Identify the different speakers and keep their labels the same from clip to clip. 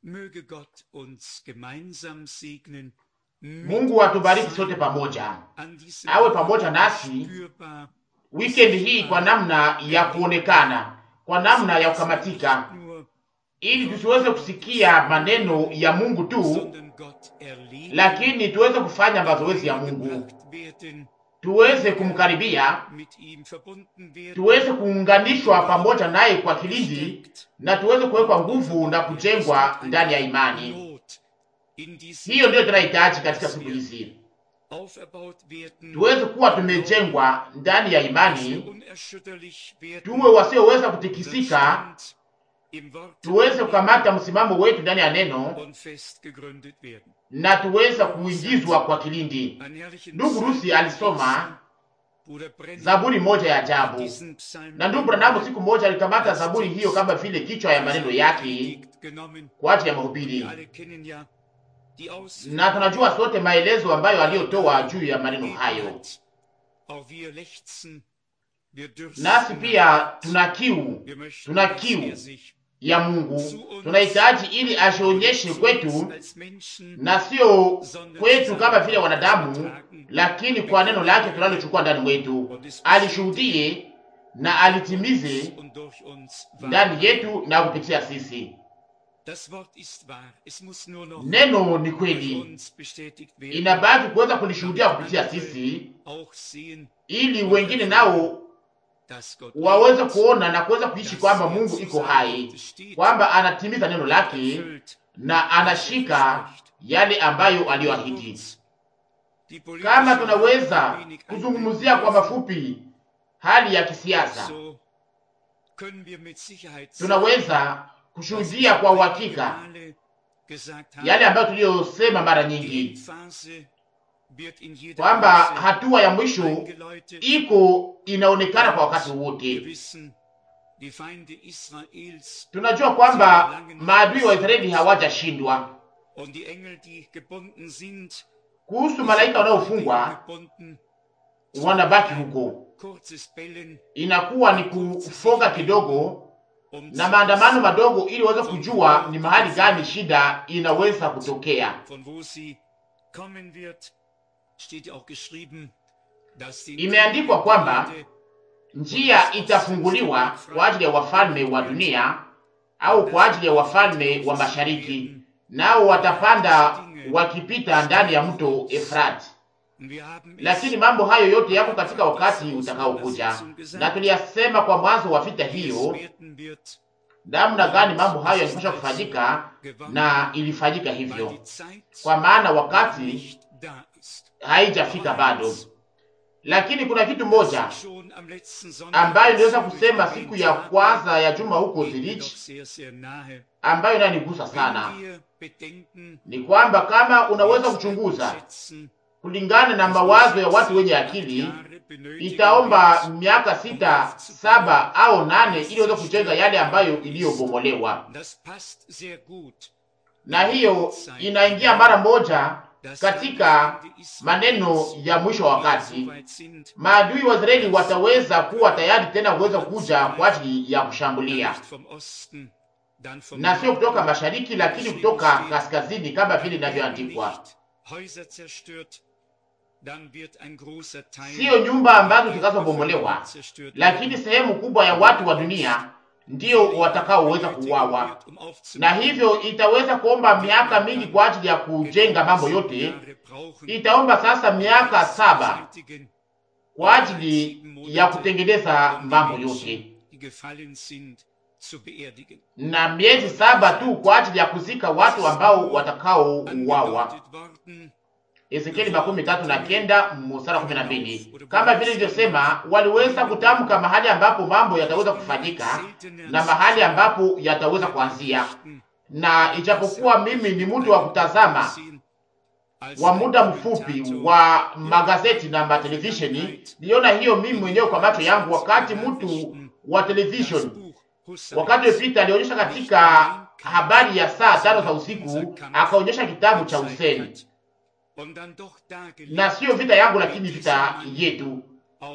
Speaker 1: Möge Gott uns gemeinsam segnen.
Speaker 2: Mungu atubariki sote pamoja,
Speaker 1: An diesem
Speaker 2: awe pamoja nasi
Speaker 1: spürbar
Speaker 2: weekend hii kwa namna ya kuonekana, kwa namna ya kukamatika,
Speaker 1: nur,
Speaker 2: ili tusiweze kusikia maneno ya Mungu tu,
Speaker 1: sondern Gott erleben,
Speaker 2: lakini tuweze kufanya mazoezi ya Mungu,
Speaker 1: gebracht werden,
Speaker 2: tuweze kumkaribia,
Speaker 1: mit ihm verbunden werden,
Speaker 2: tuweze kuunganishwa pamoja naye kwa kilindi,
Speaker 1: gestärkt,
Speaker 2: na tuweze kuwekwa nguvu na kujengwa ndani ya imani.
Speaker 1: Not in diesem
Speaker 2: Hiyo ndiyo tunahitaji katika siku hizi,
Speaker 1: aufgebaut werden,
Speaker 2: tuweze kuwa tumejengwa ndani ya
Speaker 1: dass wir
Speaker 2: imani,
Speaker 1: unerschütterlich werden,
Speaker 2: tuwe wasioweza
Speaker 1: unseren
Speaker 2: kutikisika,
Speaker 1: Stand im Wort
Speaker 2: tuweze kukamata msimamo wetu ndani ya neno
Speaker 1: und fest gegründet werden.
Speaker 2: na tuweze kuingizwa kwa kilindi.
Speaker 1: Ein herrlichen
Speaker 2: Ndugu
Speaker 1: Psalm
Speaker 2: Rusi alisoma
Speaker 1: Bruder Brennan
Speaker 2: zaburi moja ya ajabu,
Speaker 1: diesen Psalm
Speaker 2: na ndugu Branamu siku moja alikamata zaburi hiyo kama vile kichwa ya maneno yake
Speaker 1: Predigt genommen.
Speaker 2: kwa ajili ya
Speaker 1: Wir
Speaker 2: mahubiri,
Speaker 1: alle kennen ja die
Speaker 2: na tunajua sote maelezo ambayo aliyotoa juu ya maneno hayo.
Speaker 1: Auch wir lechzen, wir dürsten,
Speaker 2: Nasi pia tuna kiu
Speaker 1: wir möchten,
Speaker 2: tuna
Speaker 1: dass
Speaker 2: kiu.
Speaker 1: er sich
Speaker 2: ya Mungu, tunahitaji ili ajionyeshe kwetu
Speaker 1: als Menschen
Speaker 2: na sio kwetu kama vile wanadamu, lakini kwa neno lake tunalochukua ndani mwetu, alishuhudie na alitimize
Speaker 1: und durch uns
Speaker 2: ndani
Speaker 1: wahr.
Speaker 2: yetu na kupitia sisi.
Speaker 1: Das Wort ist wahr. Es muss nur noch
Speaker 2: Neno ni
Speaker 1: durch
Speaker 2: kweli,
Speaker 1: uns bestätigt werden.
Speaker 2: inabaki kuweza kulishuhudia kupitia sisi,
Speaker 1: auch sehen,
Speaker 2: ili wengine nao
Speaker 1: dass Gott
Speaker 2: waweze
Speaker 1: lebt,
Speaker 2: kuona na kuweza kuishi
Speaker 1: dass
Speaker 2: kwamba
Speaker 1: er
Speaker 2: Mungu
Speaker 1: zu
Speaker 2: iko
Speaker 1: seinem
Speaker 2: hai,
Speaker 1: Worte steht,
Speaker 2: kwamba anatimiza neno lake
Speaker 1: erfüllt,
Speaker 2: na anashika yale ambayo aliyoahidi.
Speaker 1: kurz. Die
Speaker 2: Kama
Speaker 1: politische
Speaker 2: tunaweza
Speaker 1: Lage wenig
Speaker 2: kuzungumzia kwa
Speaker 1: einblenden
Speaker 2: mafupi hali ya kisiasa,
Speaker 1: so können wir mit Sicherheit
Speaker 2: tunaweza kushuhudia kwa uhakika
Speaker 1: Male gesagt haben,
Speaker 2: yale ambayo tuliyosema mara
Speaker 1: die
Speaker 2: nyingi
Speaker 1: Endphase wird in jeder
Speaker 2: kwamba
Speaker 1: Phase
Speaker 2: hatua ya mwisho
Speaker 1: eingeläutet.
Speaker 2: iko inaonekana kwa wakati
Speaker 1: Wir
Speaker 2: wote.
Speaker 1: wissen, die Feinde Israels
Speaker 2: Tunajua kwamba maadui wa Israeli hawajashindwa.
Speaker 1: und die Engel, die gebunden sind,
Speaker 2: Kuhusu malaika wanaofungwa,
Speaker 1: gebunden,
Speaker 2: wanabaki huko,
Speaker 1: kurzes Bellen,
Speaker 2: inakuwa ni kufoga kidogo
Speaker 1: um
Speaker 2: na
Speaker 1: zu
Speaker 2: maandamano
Speaker 1: wissen,
Speaker 2: madogo, ili waweze kujua ni mahali gani shida inaweza kutokea.
Speaker 1: von wo sie kommen wird, steht ja auch geschrieben, dass die
Speaker 2: Imeandikwa kwamba
Speaker 1: Erde
Speaker 2: njia itafunguliwa kwa ajili ya wafalme wa dunia au kwa ajili ya wafalme wa mashariki, nao watapanda wakipita ndani ya mto Efrati.
Speaker 1: Und wir haben es
Speaker 2: Lakini mambo hayo yote yako katika wakati utakaokuja, na tuliyasema kwa mwanzo wa vita
Speaker 1: wie es
Speaker 2: hiyo,
Speaker 1: werden wird,
Speaker 2: namna gani mambo hayo yalipaswa kufanyika,
Speaker 1: gewandt,
Speaker 2: na ilifanyika
Speaker 1: weil
Speaker 2: hivyo,
Speaker 1: die Zeit
Speaker 2: kwa maana wakati
Speaker 1: nicht da ist.
Speaker 2: haijafika bado. Lakini kuna kitu moja
Speaker 1: Schon am letzten Sonntag,
Speaker 2: ambayo niweza
Speaker 1: als wir
Speaker 2: kusema
Speaker 1: erwähnt
Speaker 2: siku ya
Speaker 1: haben,
Speaker 2: kwanza ya juma huko
Speaker 1: geht mir doch
Speaker 2: Zurich,
Speaker 1: sehr, sehr nahe.
Speaker 2: ambayo inanigusa sana
Speaker 1: Wenn wir bedenken,
Speaker 2: ni kwamba kama unaweza
Speaker 1: jetzt
Speaker 2: kuchunguza
Speaker 1: schätzen,
Speaker 2: kulingana na mawazo ya watu wenye akili,
Speaker 1: Jahre benötigen
Speaker 2: itaomba
Speaker 1: wird,
Speaker 2: miaka sita, saba au nane ili uweze kujenga yale ambayo iliyobomolewa,
Speaker 1: Das passt sehr gut.
Speaker 2: na hiyo inaingia mara moja
Speaker 1: dass
Speaker 2: katika
Speaker 1: Feinde Israels
Speaker 2: maneno ya mwisho wa
Speaker 1: wieder
Speaker 2: wakati.
Speaker 1: so weit sind,
Speaker 2: Maadui wa Israeli wataweza kuwa tayari tena kuweza kuja kwa ajili ya kushambulia,
Speaker 1: nicht vom Osten, dann vom
Speaker 2: na sio
Speaker 1: Norden,
Speaker 2: kutoka mashariki, lakini kutoka kaskazini, kama vile inavyoandikwa.
Speaker 1: nicht Häuser zerstört, dann wird ein großer Teil
Speaker 2: Siyo nyumba ambazo
Speaker 1: der
Speaker 2: zitakazobomolewa,
Speaker 1: Bevölkerung zerstört
Speaker 2: lakini
Speaker 1: werden.
Speaker 2: sehemu kubwa ya watu wa dunia ndio watakaoweza kuuawa,
Speaker 1: Wird, um aufzubauen.
Speaker 2: na hivyo itaweza kuomba miaka mingi kwa ajili ya kujenga mambo yote.
Speaker 1: Jahre brauchen,
Speaker 2: Itaomba sasa miaka saba
Speaker 1: beseitigen
Speaker 2: kwa ajili ya kutengeneza mambo yote
Speaker 1: die gefallen sind, zu beerdigen.
Speaker 2: na miezi saba tu kwa ajili ya kuzika watu ambao watakaouawa.
Speaker 1: Angedeutet worden,
Speaker 2: Ezekieli makumi tatu na kenda mstari kumi na mbili. Kama vile ilivyosema, waliweza kutamka mahali ambapo mambo yataweza kufanyika na mahali ambapo yataweza kuanzia. Na ijapokuwa mimi ni mtu wa kutazama wa muda mfupi wa magazeti na matelevisheni, niliona hiyo mimi mwenyewe kwa macho yangu, wakati mtu wa television wakati uliopita alionyesha katika habari ya saa tano za usiku, akaonyesha kitabu cha Hussein, na sio vita yangu, lakini vita yetu,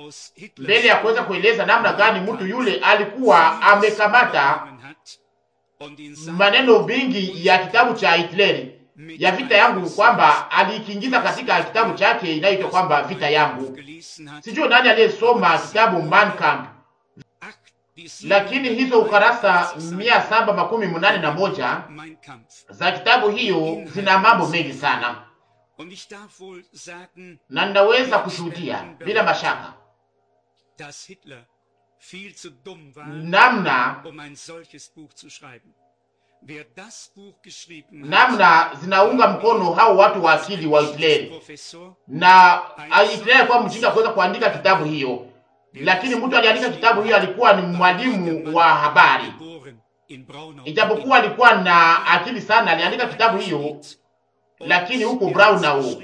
Speaker 2: mbele ya kuweza kueleza namna gani mtu yule alikuwa amekamata maneno mingi ya kitabu cha Hitleri ya vita yangu kwamba alikiingiza katika kitabu chake inayoitwa kwamba vita yangu. Sijui nani aliyesoma kitabu Mein Kampf, lakini hizo ukarasa mia saba makumi munane na moja za kitabu hiyo zina mambo mengi sana, na ninaweza kushuhudia bila mashaka namna namna zinaunga mkono hao watu wa akili wa Hitleri, na Hitleri alikuwa mjinga kuweza kuandika kitabu hiyo, lakini mtu aliandika kitabu hiyo alikuwa ni mwalimu wa habari, ijapokuwa alikuwa na akili sana. Aliandika kitabu hiyo, lakini huko Braunau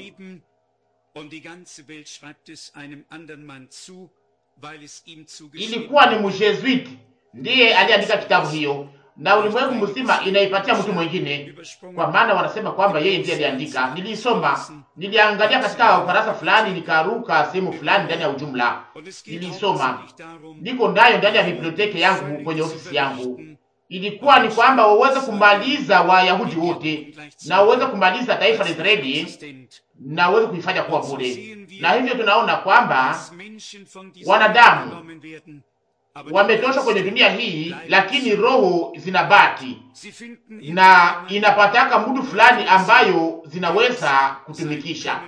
Speaker 2: ilikuwa ni mjesuiti ndiye aliandika kitabu hiyo na ulimwengu mzima inaipatia mtu mwingine, kwa maana wanasema kwamba yeye ndiye aliandika. Nilisoma, niliangalia katika ukarasa fulani, nikaruka sehemu fulani ndani ya ujumla. Nilisoma, niko ndayo ndani ya biblioteki yangu kwenye ofisi yangu. Ilikuwa ni kwamba waweze kumaliza Wayahudi wote na waweze kumaliza taifa la Israeli na waweze kuifanya kuwa bure, na hivyo tunaona kwamba wanadamu wametoshwa kwenye dunia hii, lakini roho zinabaki na inapataka mtu fulani ambayo zinaweza kutumikisha.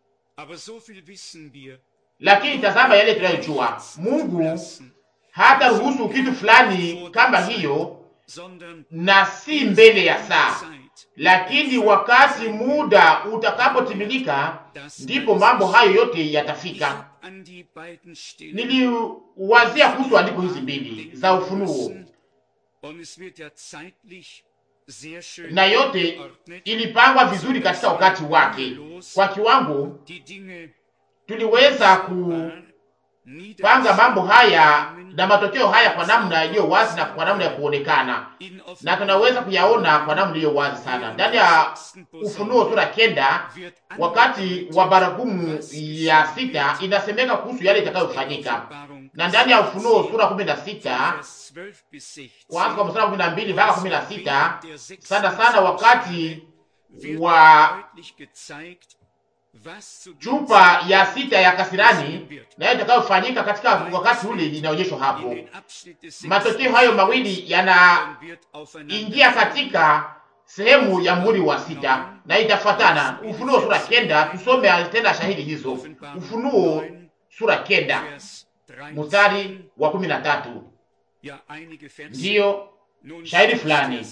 Speaker 2: Lakini tazama yale tunayojua, Mungu hata ruhusu kitu fulani kama hiyo, na si mbele ya saa, lakini wakati muda utakapotimilika, ndipo mambo hayo yote yatafika. Niliwazia kuhusu andiko hizi mbili za Ufunuo, na yote ilipangwa vizuri katika wakati wake. Kwa kiwango tuliweza kupanga mambo haya na matokeo haya kwa namna iliyo wazi na kwa namna ya kuonekana, na tunaweza kuyaona kwa namna iliyo wazi sana ndani ya Ufunuo sura kenda. Wakati wa baragumu ya sita inasemeka kuhusu yale itakayofanyika, na ndani ya Ufunuo sura kumi na sita kwanza kwa mstari kumi na mbili mpaka kumi na sita sana sana wakati wa chupa ya sita ya kasirani nayo itakayofanyika katika wakati ule inaonyeshwa hapo. Matokeo hayo mawili yanaingia katika sehemu ya muhuri wa sita na itafuatana. Ufunuo sura kenda, tusome tena shahidi hizo. Ufunuo sura kenda mstari wa kumi na tatu ndiyo shahidi fulani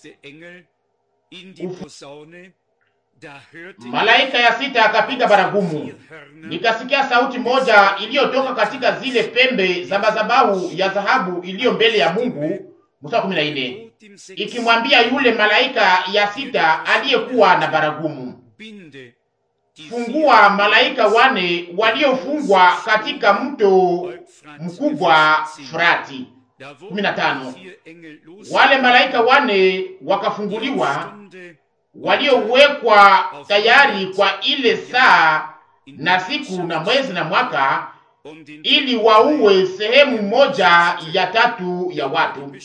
Speaker 2: Malaika ya sita akapiga baragumu, nikasikia sauti moja iliyotoka katika zile pembe za madhabahu ya dhahabu iliyo mbele ya Mungu, mstari kumi na nne, ikimwambia yule malaika ya sita aliyekuwa na baragumu, fungua malaika wane waliofungwa katika mto mkubwa Frati. kumi na tano, wale malaika wane wakafunguliwa waliowekwa tayari kwa ile saa na siku na mwezi na mwaka, ili waue sehemu moja ya tatu ya watu.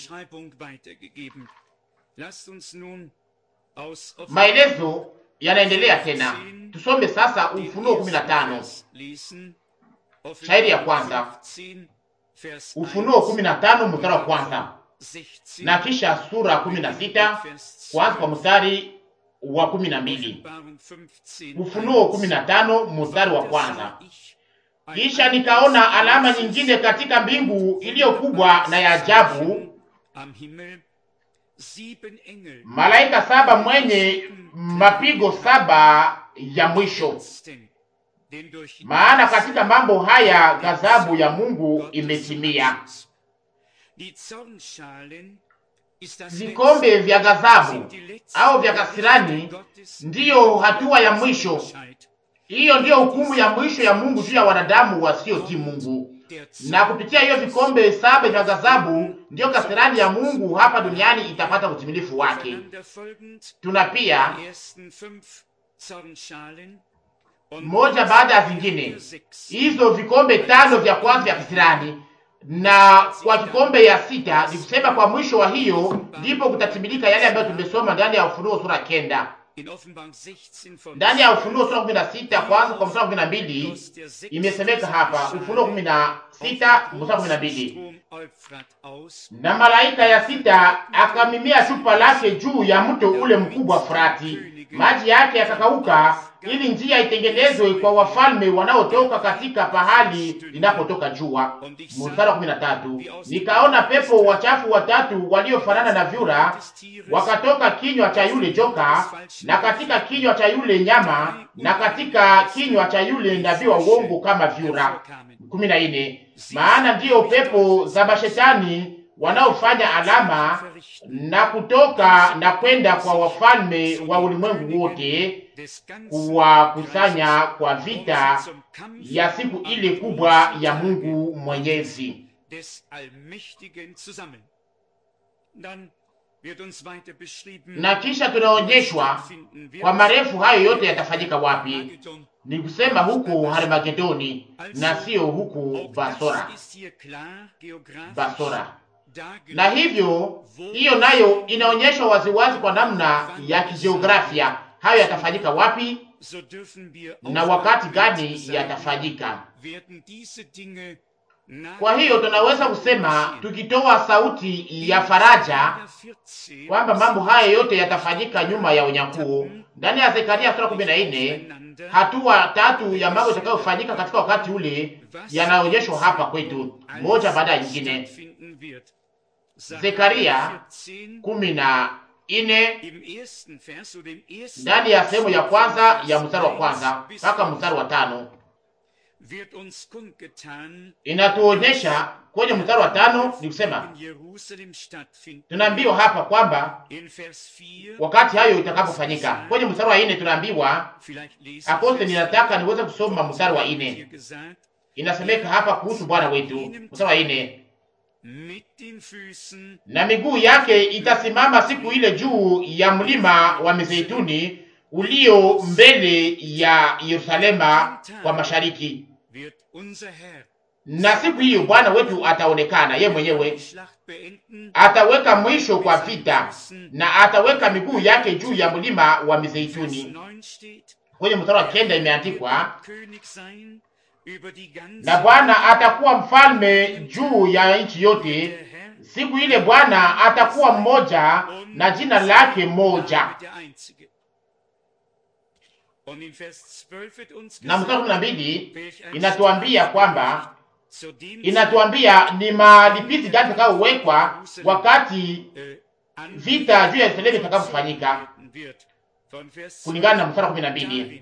Speaker 2: Maelezo yanaendelea tena. Tusome sasa Ufunuo 15 shairi ya kwanza. Ufunuo 15 mstari wa kwanza, na kisha sura 16 kwanza kwa mstari wa kumi na mbili. Ufunuo kumi na tano mstari wa kwanza. Kisha nikaona alama nyingine katika mbingu iliyo kubwa na ya ajabu, malaika saba mwenye mapigo saba ya mwisho, maana katika mambo haya ghadhabu ya Mungu imetimia. Vikombe vya ghadhabu au vya kasirani ndiyo hatua ya mwisho. Hiyo ndiyo hukumu ya mwisho ya Mungu juu ya wanadamu wasiotii Mungu, na kupitia hiyo vikombe saba vya ghadhabu ndiyo kasirani ya Mungu hapa duniani itapata utimilifu wake. Tuna pia moja baada ya zingine hizo vikombe tano vya kwanza vya kasirani na kwa kikombe ya sita, ni kusema kwa mwisho wa hiyo ndipo kutatimilika yale ambayo tumesoma ndani ya Ufunuo sura kenda, ndani ya Ufunuo sura kumi na sita kwanza kwa mstari kumi na mbili imesemeka hapa. Ufunuo kumi na sita mstari kumi na mbili na malaika ya sita akamimia chupa lake juu ya mto ule mkubwa Frati, maji yake yakakauka, ili njia itengenezwe kwa wafalme wanaotoka katika pahali linapotoka jua. Mstari wa kumi na tatu nikaona pepo wachafu watatu waliofanana na vyura wakatoka kinywa cha yule joka na katika kinywa cha yule nyama na katika kinywa cha yule nabii wa uongo kama vyura. kumi na nne maana ndiyo pepo za mashetani wanaofanya alama na kutoka na kwenda kwa wafalme wa ulimwengu wote kuwakusanya kwa vita ya siku ile kubwa ya Mungu Mwenyezi. Na kisha tunaonyeshwa kwa marefu hayo yote yatafanyika wapi? Ni kusema huku Harmagedoni na sio huku Basora, Basora. Na hivyo hiyo nayo inaonyeshwa waziwazi kwa namna ya kijiografia hayo yatafanyika wapi na wakati gani yatafanyika. Kwa hiyo tunaweza kusema tukitoa sauti ya faraja kwamba mambo haya yote yatafanyika nyuma ya unyakuo. Ndani ya Zekaria sura kumi na nne hatua tatu ya mambo yatakayofanyika katika wakati ule yanaonyeshwa hapa kwetu, moja baada ya nyingine. Zekaria kumi na nne ndani ya sehemu ya kwanza ya mstari wa kwanza mpaka mstari wa tano inatuonyesha kwenye mstari wa tano ni kusema, tunaambiwa hapa kwamba wakati hayo itakapofanyika. Kwenye mstari wa nne tunaambiwa akose, ninataka niweze kusoma mstari wa nne. Inasemeka hapa kuhusu Bwana wetu, mstari wa nne na miguu yake itasimama siku ile juu ya mlima wa Mizeituni ulio mbele ya Yerusalema kwa mashariki. Na siku hiyo Bwana wetu ataonekana ye mwenyewe, ataweka mwisho kwa vita, na ataweka miguu yake juu ya mlima wa Mizeituni. Kwenye mstari wa kenda imeandikwa na Bwana atakuwa mfalme juu ya nchi yote. Siku ile Bwana atakuwa mmoja na jina lake moja. Na mstari kumi na mbili inatuambia kwamba inatuambia ni malipizi gani itakayowekwa wakati vita juu ya Yerusalemu itakapofanyika, kulingana na mstari wa kumi na mbili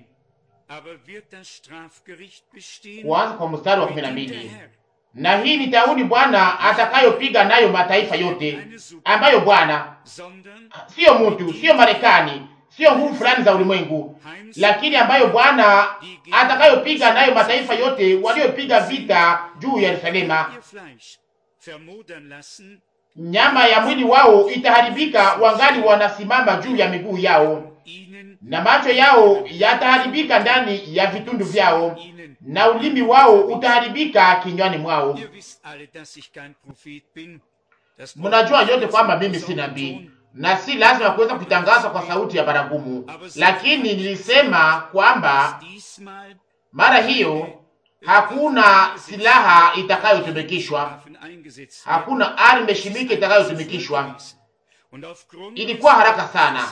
Speaker 2: kuanza kwa mstari wa kumi na mbili na hii ni tauni Bwana atakayopiga nayo mataifa yote, ambayo Bwana siyo mtu, siyo Marekani, siyo nguvu fulani za ulimwengu, lakini ambayo Bwana atakayopiga nayo mataifa yote waliopiga vita juu ya Yerusalema. Nyama ya mwili wao itaharibika, wangali wanasimama juu ya miguu yao na macho yao yataharibika ndani ya vitundu vyao, na ulimi wao utaharibika kinywani mwao. Mnajua yote kwamba mimi si nabii na si lazima kuweza kutangaza kwa sauti ya baragumu, lakini nilisema kwamba mara hiyo hakuna silaha itakayotumikishwa, hakuna arme shimike itakayotumikishwa. Ilikuwa haraka sana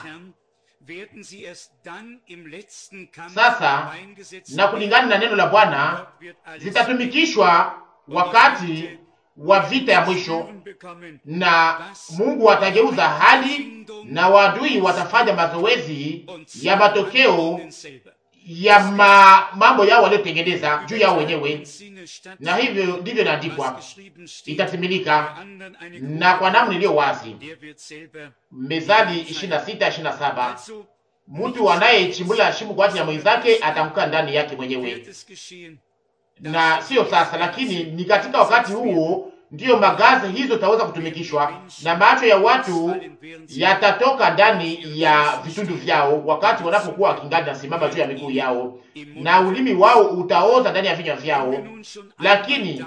Speaker 2: sasa na kulingana na neno la Bwana zitatumikishwa wakati wa vita ya mwisho, na Mungu atageuza hali na wadui watafanya mazoezi ya matokeo ya ma, mambo yao waliotengeneza juu yao wenyewe, na hivyo ndivyo inaandikwa, itatimilika na kwa namna iliyo wazi. Mezali 26 27 Mtu anayechimbula shimo kwa ajili ya mwenzake atamkaa ndani yake mwenyewe. Na sio sasa, lakini ni katika wakati huo ndiyo magazi hizo taweza kutumikishwa, na macho ya watu yatatoka ndani ya vitundu vyao wakati wanapokuwa wakingali nasimama juu ya miguu yao, na ulimi wao utaoza ndani ya vinywa vyao. Lakini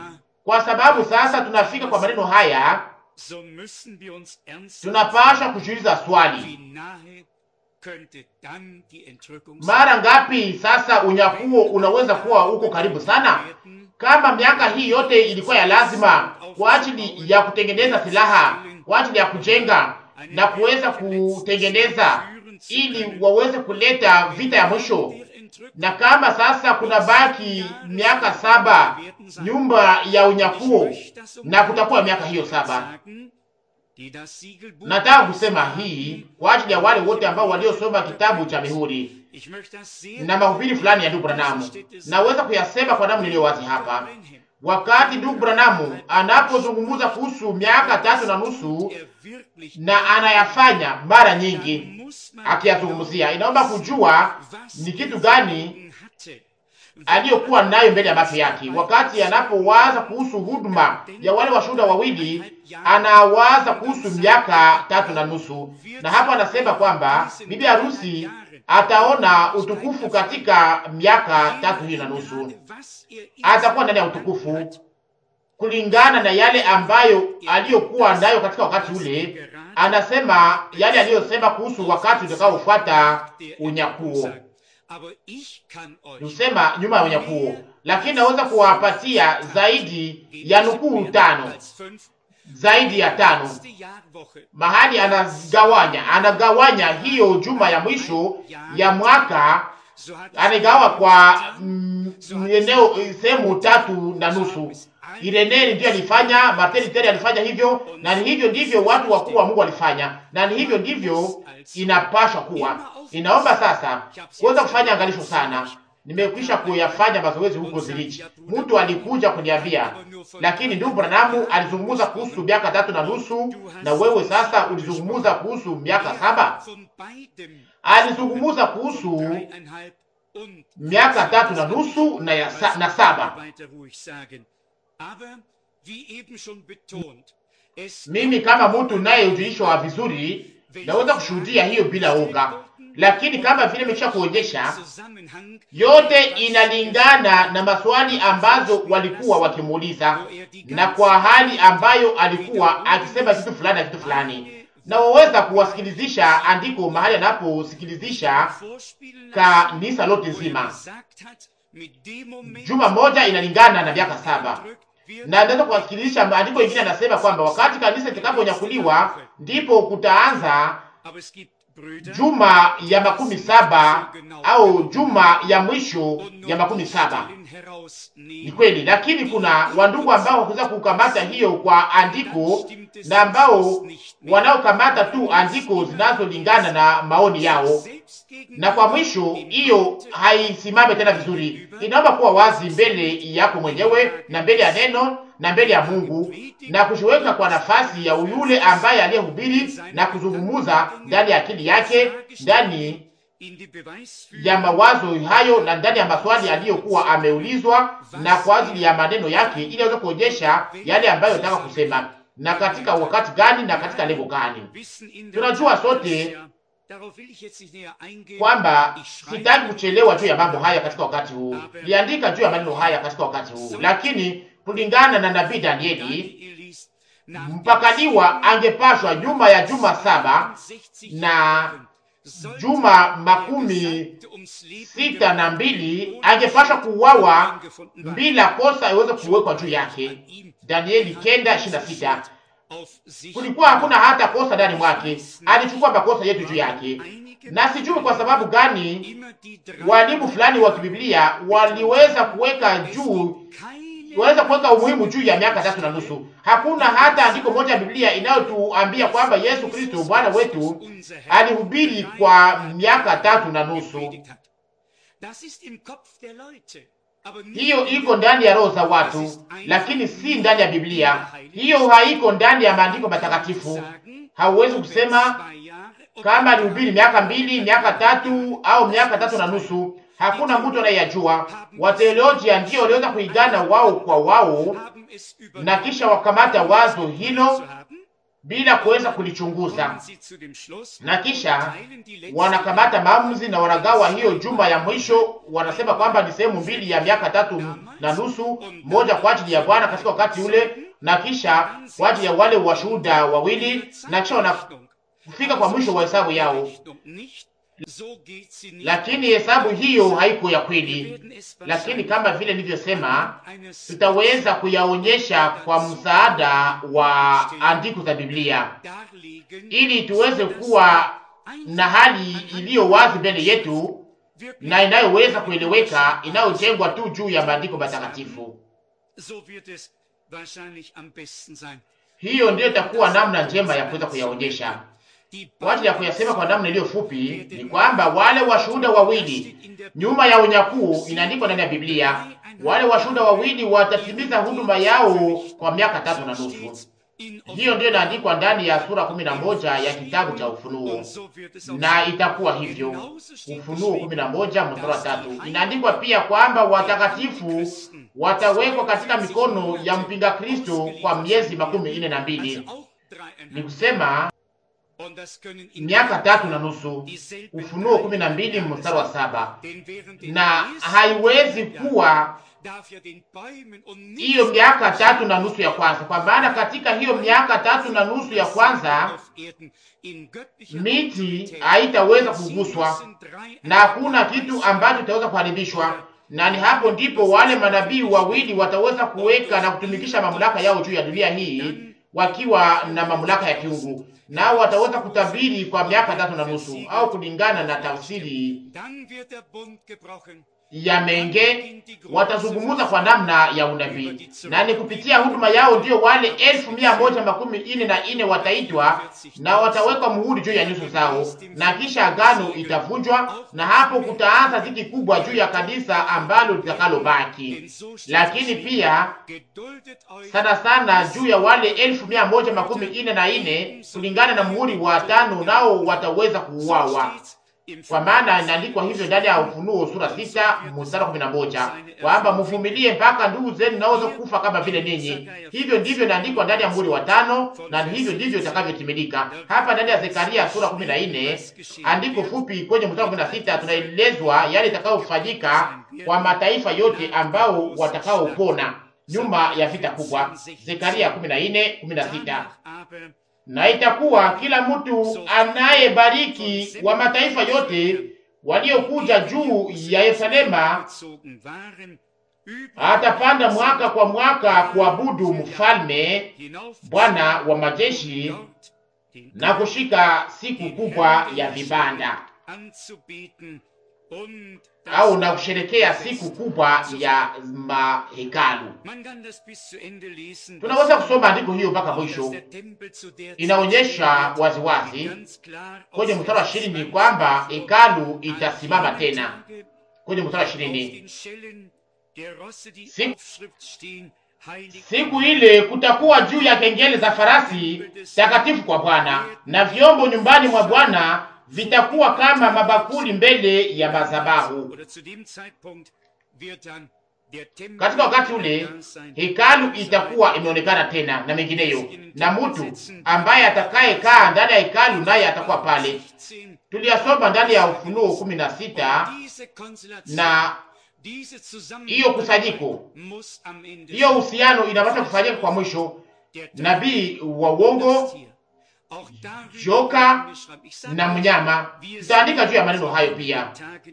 Speaker 2: Kwa sababu sasa tunafika kwa maneno haya,
Speaker 1: so müssen wir uns ernst
Speaker 2: tunapasha kujiuliza swali,
Speaker 1: wie nahe könnte dann die Entrückung
Speaker 2: mara ngapi sasa unyakuo unaweza kuwa uko karibu sana?
Speaker 1: werden?
Speaker 2: Kama miaka hii yote ilikuwa ya lazima kwa ajili ya kutengeneza silaha, kwa ajili ya kujenga na kuweza kutengeneza ili waweze kuleta vita ya mwisho,
Speaker 1: Der Entrückung
Speaker 2: na kama sasa kuna baki miaka saba nyumba ya unyakuo, na kutakuwa miaka hiyo saba.
Speaker 1: sagen, die das Siegelbuch
Speaker 2: Nataka kusema hii kwa ajili ya wale wote ambao waliosoma kitabu cha mihuri
Speaker 1: Ich möchte das sehr
Speaker 2: na mahubiri fulani ya ndugu Branamu, naweza kuyasema kwa namna iliyo wazi hapa.
Speaker 1: Brenhem.
Speaker 2: Wakati ndugu Branamu anapozungumza kuhusu miaka tatu na nusu
Speaker 1: Er wirklich
Speaker 2: na anayafanya mara nyingi
Speaker 1: dann muss man
Speaker 2: akiyazungumzia, inaomba kujua ni kitu gani
Speaker 1: hatte.
Speaker 2: aliyokuwa nayo mbele ya macho yake. Wakati anapowaza kuhusu huduma ya wale washuhuda wawili, anawaza kuhusu miaka tatu na nusu, na hapo anasema kwamba bibi harusi ataona utukufu katika miaka tatu hiyo na nusu.
Speaker 1: Was er in
Speaker 2: Atakuwa ndani ya utukufu kulingana na yale ambayo aliyokuwa nayo katika wakati ule. Anasema yale aliyosema kuhusu wakati utakaofuata unyakuo,
Speaker 1: Aber ich kann euch
Speaker 2: kusema nyuma ya unyakuo, lakini naweza kuwapatia zaidi ya nukuu tano,
Speaker 1: als fünf
Speaker 2: zaidi ya tano
Speaker 1: erste Jahrwoche
Speaker 2: mahali anagawanya anagawanya hiyo juma ya mwisho ya mwaka
Speaker 1: so hat es
Speaker 2: anagawa kwa mm, eneo sehemu tatu na nusu. Ireneri ndiyo alifanya, Martin Luther alifanya hivyo, na ni hivyo ndivyo watu wakuu wa Mungu walifanya, na ni hivyo ndivyo inapaswa kuwa. Inaomba sasa kuweza kufanya angalisho sana. Nimekwisha kuyafanya mazoezi huko Zurich. Mtu alikuja kuniambia, lakini ndugu Branamu alizungumza kuhusu miaka tatu na nusu, na wewe sasa ulizungumza kuhusu miaka saba.
Speaker 1: von beidem
Speaker 2: Alizungumza kuhusu
Speaker 1: dreieinhalb und
Speaker 2: miaka tatu na nusu na, ya sa, na saba.
Speaker 1: weiter ruhig sagen. Aber wie eben schon betont, es
Speaker 2: Mimi kama mtu nayejulishwa vizuri naweza kushuhudia hiyo bila oga, lakini kama vile nimesha kuonyesha,
Speaker 1: Zusammenhang
Speaker 2: yote inalingana na maswali ambazo walikuwa wakimuuliza na kwa hali ambayo alikuwa akisema kitu fulani na kitu fulani, na waweza kuwasikilizisha andiko mahali anaposikilizisha
Speaker 1: vorspielen
Speaker 2: kanisa lote
Speaker 1: wo er
Speaker 2: nzima.
Speaker 1: gesagt hat, mit dem Moment
Speaker 2: Juma moja inalingana na miaka saba.
Speaker 1: drückt wird
Speaker 2: na naweza kuwakilisha maandiko mengine anasema kwamba wakati kanisa litakaponyakuliwa ndipo kutaanza
Speaker 1: aber es gibt Brüder,
Speaker 2: juma ya makumi saba au juma ya mwisho
Speaker 1: und nur
Speaker 2: ya makumi
Speaker 1: die
Speaker 2: saba.
Speaker 1: Stellen herausnehmen.
Speaker 2: Ni kweli, lakini kuna wandugu ambao wakuweza kukamata hiyo kwa andiko na ambao wanaokamata tu andiko zinazolingana na maoni yao,
Speaker 1: Selbst gegen
Speaker 2: na kwa mwisho hiyo haisimame tena vizuri. Inaomba kuwa wazi mbele yako mwenyewe na mbele ya neno na mbele ya Mungu na kujiweka kwa nafasi ya yule ambaye aliyehubiri na kuzungumuza ndani ya akili yake, ndani
Speaker 1: in die Beweisführung
Speaker 2: ya mawazo hayo na ndani ya maswali aliyokuwa ameulizwa, na kwa ajili ya maneno yake, ili aweze kuonyesha yale ambayo nataka kusema na katika wakati gani na katika lengo gani.
Speaker 1: wissen in der
Speaker 2: Tunajua
Speaker 1: Tat,
Speaker 2: sote
Speaker 1: dass ja- darauf will ich jetzt nicht näher eingehen.
Speaker 2: kwamba
Speaker 1: Ich schreibe
Speaker 2: sitaki kuchelewa juu ya mambo haya katika wakati huu, liandika juu ya maneno haya katika wakati huu, lakini kulingana na nabii Danieli
Speaker 1: Daniel ist nach
Speaker 2: mpakaliwa angepashwa nyuma ya juma saba
Speaker 1: 60
Speaker 2: na
Speaker 1: Jahren sollte
Speaker 2: juma
Speaker 1: der
Speaker 2: makumi
Speaker 1: Gesalbte ums Leben
Speaker 2: sita na
Speaker 1: gebracht
Speaker 2: mbili angepashwa kuuawa
Speaker 1: angefunden war.
Speaker 2: bila kosa iweze kuwekwa juu yake.
Speaker 1: An ihm
Speaker 2: Danieli kenda ishirini na sita.
Speaker 1: auf sich
Speaker 2: Kulikuwa hakuna hata kosa ndani mwake, alichukua makosa yetu juu yake, na sijui kwa sababu gani
Speaker 1: immer die drei
Speaker 2: walimu fulani wa kibiblia waliweza kuweka juu
Speaker 1: keine
Speaker 2: waweza kuweka umuhimu juu ya miaka tatu na nusu. Hakuna hata andiko moja ya Biblia inayotuambia kwamba Yesu Kristo Bwana wetu
Speaker 1: unser Herr
Speaker 2: alihubiri kwa miaka tatu na nusu.
Speaker 1: gepredigt hat. Das ist im Kopf der Leute, aber nicht
Speaker 2: Hiyo
Speaker 1: in
Speaker 2: iko ndani ya roho za watu, lakini si ndani ya Biblia. Hiyo haiko ndani ya maandiko matakatifu.
Speaker 1: sagen,
Speaker 2: Hauwezi
Speaker 1: ob es
Speaker 2: kusema
Speaker 1: zwei Jahre, ob
Speaker 2: kama
Speaker 1: es
Speaker 2: alihubiri miaka mbili, miaka tatu au miaka tatu na nusu. Hakuna mtu anayeyajua. Wateolojia ndio waliweza kuigana wao kwa wao
Speaker 1: haben es über
Speaker 2: na kisha wakamata wazo hilo
Speaker 1: zu haben,
Speaker 2: bila kuweza kulichunguza, na kisha wanakamata maamuzi na wanagawa hiyo juma ya mwisho. Wanasema kwamba ni sehemu mbili ya miaka tatu na nusu, moja kwa ajili ya Bwana katika wakati ule, na kisha kwa ajili ya wale washuhuda wawili, na kisha wanafika kwa mwisho wa hesabu yao. Lakini hesabu hiyo haiko ya kweli, lakini kama vile nilivyosema, tutaweza kuyaonyesha kwa msaada wa andiko za Biblia ili tuweze kuwa na hali iliyo wazi mbele yetu na inayoweza kueleweka, inayojengwa tu juu ya maandiko matakatifu. Hiyo ndiyo itakuwa namna njema ya kuweza kuyaonyesha. Kwa ajili ya kuyasema kwa namna iliyo fupi, ni kwamba wale washuhuda wawili nyuma ya unyakuo, inaandikwa ndani ya Biblia, wale washuhuda wawili watatimiza huduma yao kwa miaka tatu na nusu. Hiyo ndiyo inaandikwa ndani ya sura kumi na moja ya kitabu cha Ufunuo, na itakuwa hivyo. Ufunuo kumi na moja mstari wa tatu inaandikwa pia kwamba watakatifu watawekwa katika mikono ya mpinga Kristo kwa miezi makumi ine na mbili ni kusema miaka tatu na nusu. Ufunuo kumi na mbili mstari wa saba na haiwezi kuwa hiyo miaka tatu na nusu ya kwanza, kwa maana katika hiyo miaka tatu na nusu ya kwanza miti haitaweza kuguswa na hakuna kitu ambacho kitaweza kuharibishwa, na ni hapo ndipo wale manabii wawili wataweza kuweka na kutumikisha mamlaka yao juu ya dunia hii wakiwa na mamlaka ya kiungu, nao wataweza kutabiri kwa miaka tatu na nusu au kulingana na tafsiri ya Menge watazungumuza kwa namna ya unabii, na ni kupitia huduma yao ndio wale elfu mia moja makumi ine na ine wataitwa na watawekwa muhuri juu ya nyuso zao, na kisha agano itavunjwa, na hapo kutaanza dhiki kubwa juu ya kanisa ambalo litakalobaki. Lakini pia sana sana juu ya wale elfu mia moja makumi ine na ine kulingana na muhuri wa tano, nao wataweza kuuawa kwa maana inaandikwa hivyo ndani ya Ufunuo sura sita mstari kumi na moja kwamba mvumilie mpaka ndugu zenu naweza kufa kama vile ninyi. Hivyo ndivyo inaandikwa ndani ya muhuri wa tano, na hivyo ndivyo itakavyotimilika hapa ndani ya Zekaria sura kumi na nne andiko fupi kwenye mstari kumi na sita tunaelezwa yale itakayofanyika kwa mataifa yote ambao watakaopona nyuma ya vita kubwa. Zekaria kumi na nne kumi na sita na itakuwa kila mtu anayebariki wa mataifa yote waliokuja juu ya Yerusalema atapanda mwaka kwa mwaka kuabudu mfalme Bwana wa majeshi na kushika siku kubwa ya vibanda au na kusherekea siku kubwa ya mahekalu. Tunaweza kusoma andiko hiyo mpaka mwisho. Inaonyesha waziwazi kwenye mstari wa ishirini kwamba hekalu itasimama tena. Kwenye mstari wa ishirini siku, siku ile kutakuwa juu ya kengele za farasi takatifu kwa Bwana, na vyombo nyumbani mwa Bwana vitakuwa kama mabakuli mbele ya madhabahu. Katika wakati ule hekalu itakuwa imeonekana tena na mengineyo, na mtu ambaye atakayekaa ndani ya hekalu naye atakuwa pale. Tuliyasoma ndani ya Ufunuo kumi na sita na hiyo kusanyiko, hiyo uhusiano inapaswa kufanyika kwa mwisho. Nabii wa uongo joka na mnyama. Tutaandika juu ya maneno hayo pia.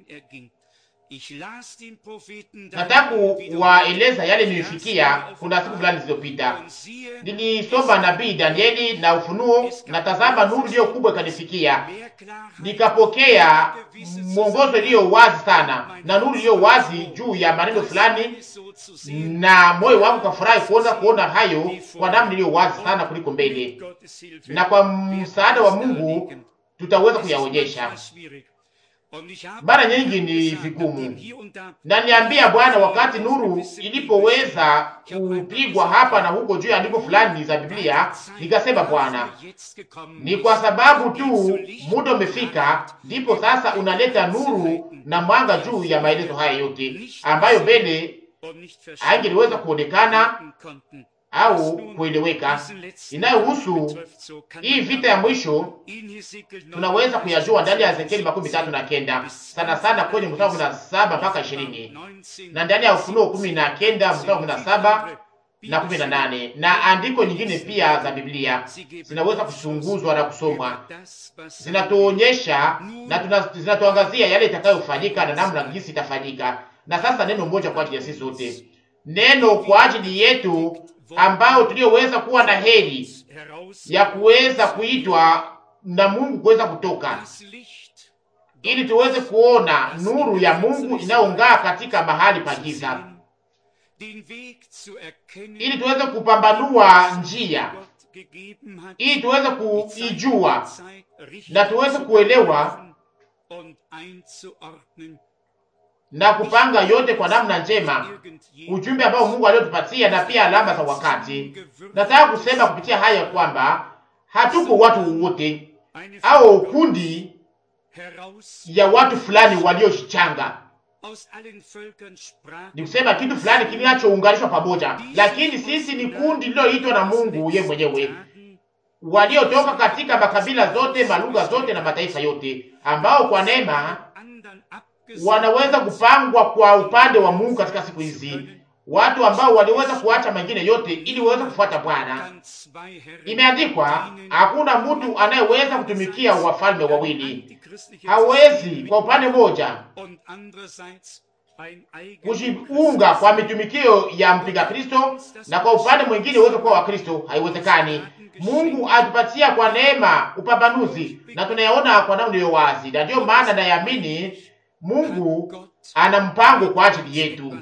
Speaker 2: Nataka kuwaeleza yale nilifikia kuna siku fulani zilizopita. Nilisoma nabii Danieli na Ufunuo, na tazama, nuru iliyo kubwa ikanifikia, nikapokea mwongozo iliyo wazi sana na nuru iliyo wazi juu ya maneno fulani, na moyo wangu kafurahi kuona kuona hayo kwa namna iliyo wazi sana kuliko mbele, na kwa msaada wa Mungu tutaweza kuyaonyesha. Mara nyingi ni vigumu, na niambia Bwana, wakati nuru ilipoweza kupigwa hapa na huko juu ya andiko fulani za Biblia, nikasema Bwana, ni kwa sababu tu muda umefika, ndipo sasa unaleta nuru na mwanga juu ya maelezo haya yote ambayo mbele haingeliweza kuonekana, au kueleweka inayohusu hii vita ya mwisho tunaweza kuyajua ndani ya Ezekieli makumi tatu na kenda sana sana kwenye mstari kumi na saba mpaka ishirini na ndani ya Ufunuo kumi na kenda mstari kumi na saba na kumi na nane na andiko nyingine pia za Biblia zinaweza kuchunguzwa na kusomwa, zinatuonyesha na zinatuangazia yale itakayofanyika na namna jinsi itafanyika. Na sasa neno moja kwa ajili ya sisi sote, neno kwa ajili yetu ambao tulioweza kuwa na heri ya kuweza kuitwa na Mungu kuweza kutoka ili tuweze kuona nuru ya Mungu inayong'aa katika mahali pa giza, ili tuweze kupambanua njia, ili tuweze kuijua na tuweze kuelewa na kupanga yote kwa namna njema, ujumbe ambao Mungu aliotupatia na pia alama za wakati. Nataka kusema kupitia haya kwamba hatuko watu wote au kundi ya watu fulani waliojichanga, ni kusema kitu fulani kinachounganishwa pamoja, lakini sisi ni kundi lililoitwa na Mungu yeye mwenyewe, waliotoka katika makabila zote, malugha zote na mataifa yote, ambao kwa neema wanaweza kupangwa kwa upande wa Mungu katika siku hizi, watu ambao waliweza kuacha mengine yote ili waweze kufuata Bwana. Imeandikwa, hakuna mtu anayeweza kutumikia wafalme wawili. Hawezi kwa upande mmoja kujiunga kwa mitumikio ya mpinga Kristo na kwa upande mwingine uweze kuwa wa Kristo. Haiwezekani. Mungu atupatia kwa neema upambanuzi, na tunayaona kwa namna iliyo wazi, na ndiyo maana nayaamini Mungu ana mpango kwa ajili yetu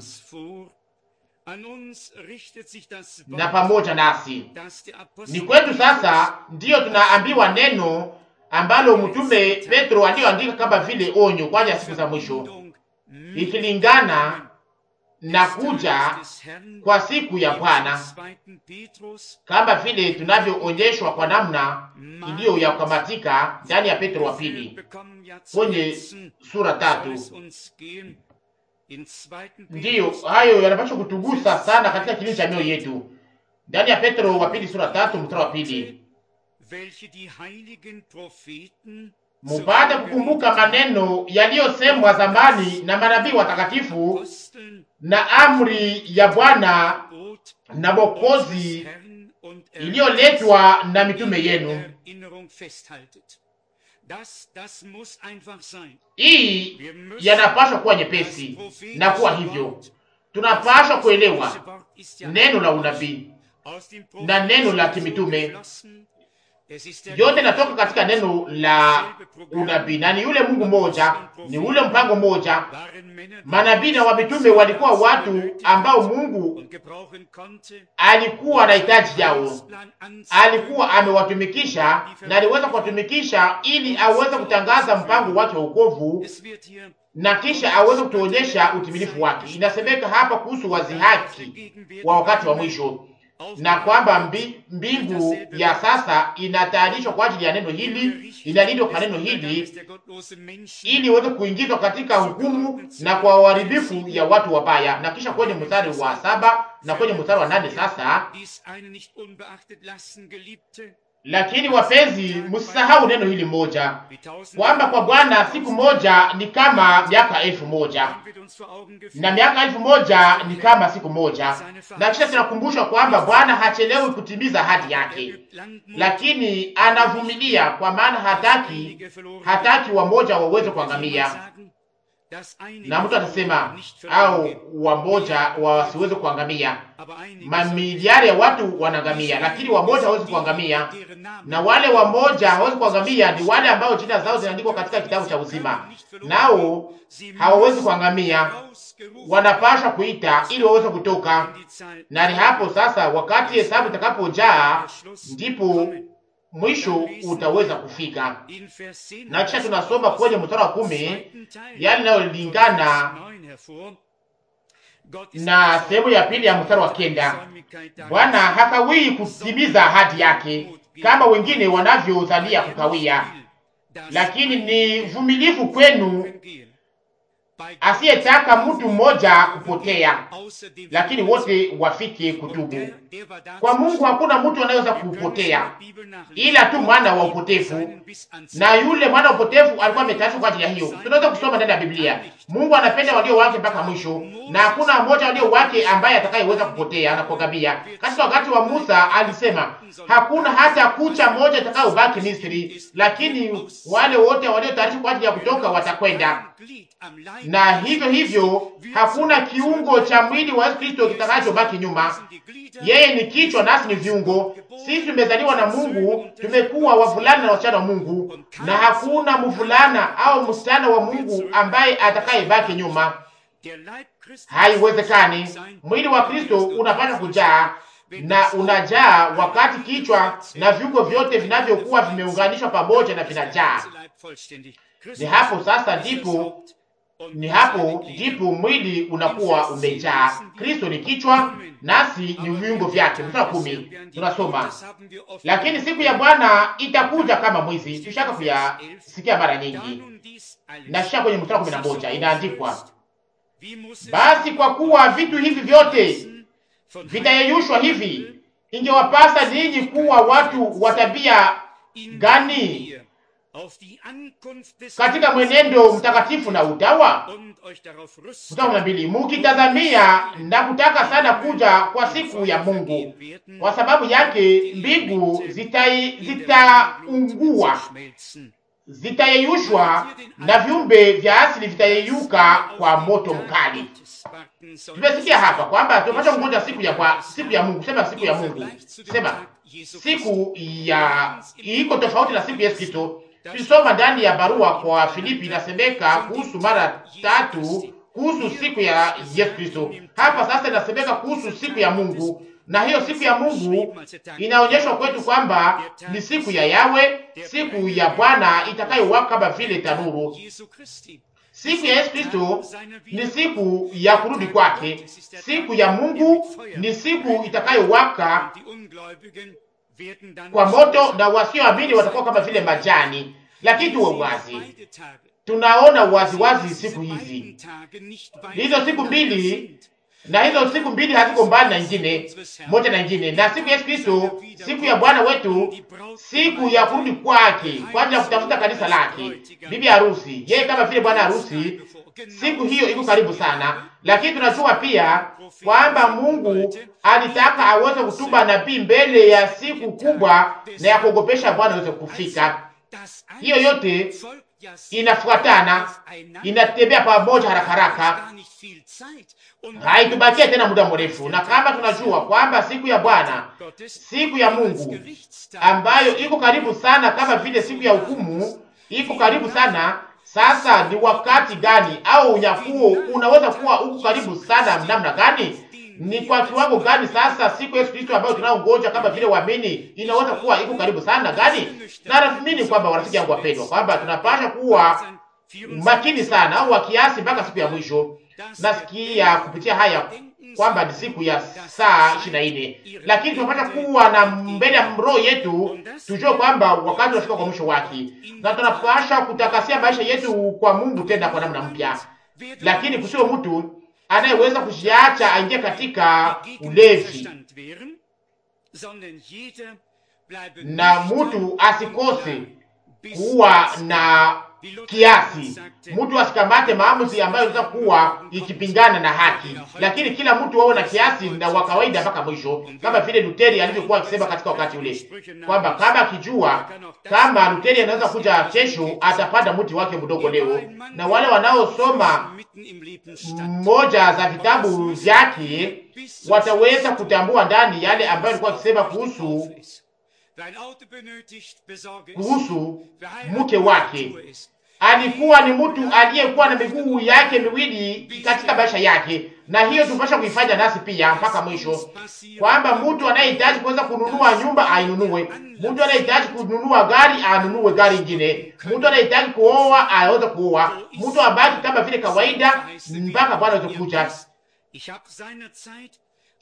Speaker 2: na pamoja nasi. Ni kwetu sasa ndiyo tunaambiwa neno ambalo mtume Petro aliyoandika kama vile onyo kwa ajili ya siku za mwisho, ikilingana na kuja kwa siku ya Bwana, kama vile tunavyoonyeshwa kwa namna iliyo ya kukamatika ndani ya Petro wa pili kwenye sura tatu. Ndiyo hayo yanapaswa kutugusa sana katika kilindi cha mioyo yetu, ndani ya Petro wa pili sura tatu mstari wa pili mupate kukumbuka maneno yaliyosemwa zamani na manabii watakatifu na amri ya Bwana na Mwokozi iliyoletwa na mitume yenu. Hii yanapaswa kuwa nyepesi na kuwa hivyo, tunapaswa kuelewa neno la unabii na neno la kimitume yote natoka katika neno la unabii, na ni yule Mungu moja, ni ule mpango moja. Manabii na wamitume walikuwa watu ambao Mungu alikuwa na hitaji yao, alikuwa amewatumikisha na aliweza kuwatumikisha ili aweze kutangaza mpango wake wa wokovu na kisha aweze kutuonyesha utimilifu wake. Inasemeka hapa kuhusu wazihaki wa wakati wa mwisho na kwamba mbi, mbingu ya sasa inatayarishwa kwa ajili ya neno hili, inalindwa kwa neno hili ili iweze kuingizwa katika hukumu na kwa uharibifu ya watu wabaya. Na kisha kwenye mstari wa saba na kwenye mstari wa nane sasa lakini wapenzi, msisahau neno hili moja, kwamba kwa Bwana siku moja ni kama miaka elfu moja na miaka elfu moja ni kama siku moja. Na kisha tunakumbushwa kwamba Bwana hachelewi kutimiza ahadi yake, lakini anavumilia, kwa maana hataki hataki wamoja waweze kuangamia. Na mtu atasema au wamoja wasiweze kuangamia. Mamiliari ya watu wanaangamia, lakini wamoja hawezi kuangamia, na wale wamoja hawezi kuangamia ni wale ambao jina zao zinaandikwa katika kitabu cha uzima, nao hawawezi kuangamia, wanapaswa kuita ili waweze kutoka. Na ni hapo sasa, wakati hesabu itakapojaa, ndipo mwisho utaweza kufika. Na kisha tunasoma kwenye mstari wa kumi yale inayolingana na sehemu ya pili ya mstari wa kenda Bwana hakawii kutimiza ahadi yake kama wengine wanavyodhania kukawia, lakini ni vumilivu kwenu asiyetaka mtu mmoja kupotea, lakini wote wafike kutubu. Kwa Mungu hakuna mtu anayeweza kupotea, ila tu mwana wa upotevu, na yule mwana wa upotevu alikuwa ametayarishwa kwa ajili ya hiyo. Tunaweza kusoma ndani ya Biblia, Mungu anapenda walio wake mpaka mwisho, na hakuna mmoja walio wake ambaye atakayeweza kupotea na kuangamia. Katika wakati wa Musa alisema hakuna hata kucha moja itakayobaki Misri, lakini wale wote waliotayarishwa kwa ajili ya kutoka watakwenda na hivyo hivyo hakuna kiungo cha mwili wa Yesu Kristo kitakachobaki nyuma. Yeye ni kichwa, nasi ni viungo. Sisi tumezaliwa na Mungu, tumekuwa wavulana na wasichana wa Mungu, na hakuna mvulana au msichana wa Mungu ambaye atakayebaki nyuma. Haiwezekani. Mwili wa Kristo unapaswa kujaa na unajaa wakati kichwa na viungo vyote vinavyokuwa vimeunganishwa pamoja na vinajaa. Ni hapo sasa ndipo ni hapo ndipo mwili unakuwa umejaa. Kristo ni kichwa, nasi ni viungo vyake. Mstari kumi tunasoma, lakini siku ya Bwana itakuja kama mwizi. Tushaka kuyasikia mara nyingi, na sha kwenye mstari kumi na moja inaandikwa, basi kwa kuwa vitu hivi vyote vitayeyushwa hivi, ingewapasa ninyi kuwa watu wa tabia gani katika mwenendo mtakatifu na utawa. Mstari kumi na mbili mukitazamia na kutaka sana kuja kwa siku ya Mungu, kwa sababu yake mbingu zitaungua, zitayeyushwa na viumbe vya asili vitayeyuka kwa moto mkali. Tumesikia hapa kwamba tunapaswa kungoja siku ya kwa siku ya Mungu. Sema siku ya Mungu, sema siku ya iko tofauti na siku ya Yesu Kristo. Tulisoma ndani ya barua kwa Filipi, inasemeka kuhusu mara tatu kuhusu siku ya Yesu Kristo. Hapa sasa inasemeka kuhusu siku ya Mungu, na hiyo siku ya Mungu inaonyeshwa kwetu kwamba ni siku ya Yawe, siku ya Bwana itakayowaka kama vile tanuru. Siku ya Yesu Kristo ni siku ya kurudi kwake. Siku ya Mungu ni siku itakayowaka kwa moto, na wasioamini watakuwa kama vile majani. Lakini tuwe wazi, tunaona waziwazi siku hizi, hizo siku mbili, na hizo siku mbili haziko mbali na nyingine, moja na nyingine, na siku ya Yesu Kristo, siku ya Bwana wetu, siku ya kurudi kwake kwa ajili ya kutafuta kanisa lake, bibi harusi, yeye kama vile bwana harusi. Siku hiyo iko karibu sana, lakini tunajua pia kwamba Mungu alitaka aweze kutuma nabii mbele ya siku kubwa na ya kuogopesha Bwana aweze kufika. Hiyo yote inafuatana, inatembea pamoja haraka haraka, haitubakia tena muda mrefu. Na kama tunajua kwamba siku ya Bwana, siku ya Mungu ambayo iko karibu sana, kama vile siku ya hukumu iko karibu sana. Sasa ni wakati gani au unyakuo unaweza kuwa uko karibu sana namna gani? Ni kwa kiwango gani sasa siku Yesu Kristo ambayo tunaongoja kama vile waamini inaweza kuwa iko karibu sana gani? Na naamini kwamba warafiki yangu wapendwa, kwamba tunapasha kuwa makini sana au wakiasi mpaka siku ya mwisho. Nasikia kupitia haya kwamba ni siku ya saa ishirini na nne, lakini tunapasha kuwa na mbele ya roho yetu, tujue kwamba wakati unafika kwa mwisho wake, na tunapasha kutakasia maisha yetu kwa Mungu tena kwa namna mpya, lakini kusiwe mtu anayeweza kujiacha aingie katika ulevi, na mtu asikose kuwa na kiasi, mtu asikamate maamuzi ambayo inaweza kuwa ikipingana na haki, lakini kila mtu wawe na kiasi na wa kawaida mpaka mwisho, kama vile Luteri alivyokuwa akisema katika wakati ule kwamba kama akijua kama Luteri anaweza kuja kesho, atapanda mti wake mdogo leo. Na wale wanaosoma moja za vitabu vyake wataweza kutambua ndani yale ambayo alikuwa akisema kuhusu kuhusu mke wake. Alikuwa ni mtu aliyekuwa na miguu yake miwili katika maisha yake, na hiyo tupasha kuifanya nasi pia mpaka mwisho, kwamba mtu anayehitaji kuweza kununua nyumba ainunue, mtu anayehitaji kununua gari anunue gari ingine, mtu anayehitaji kuoa aweze kuoa, mtu abaki kama vile kawaida mpaka Bwana aweze kuja.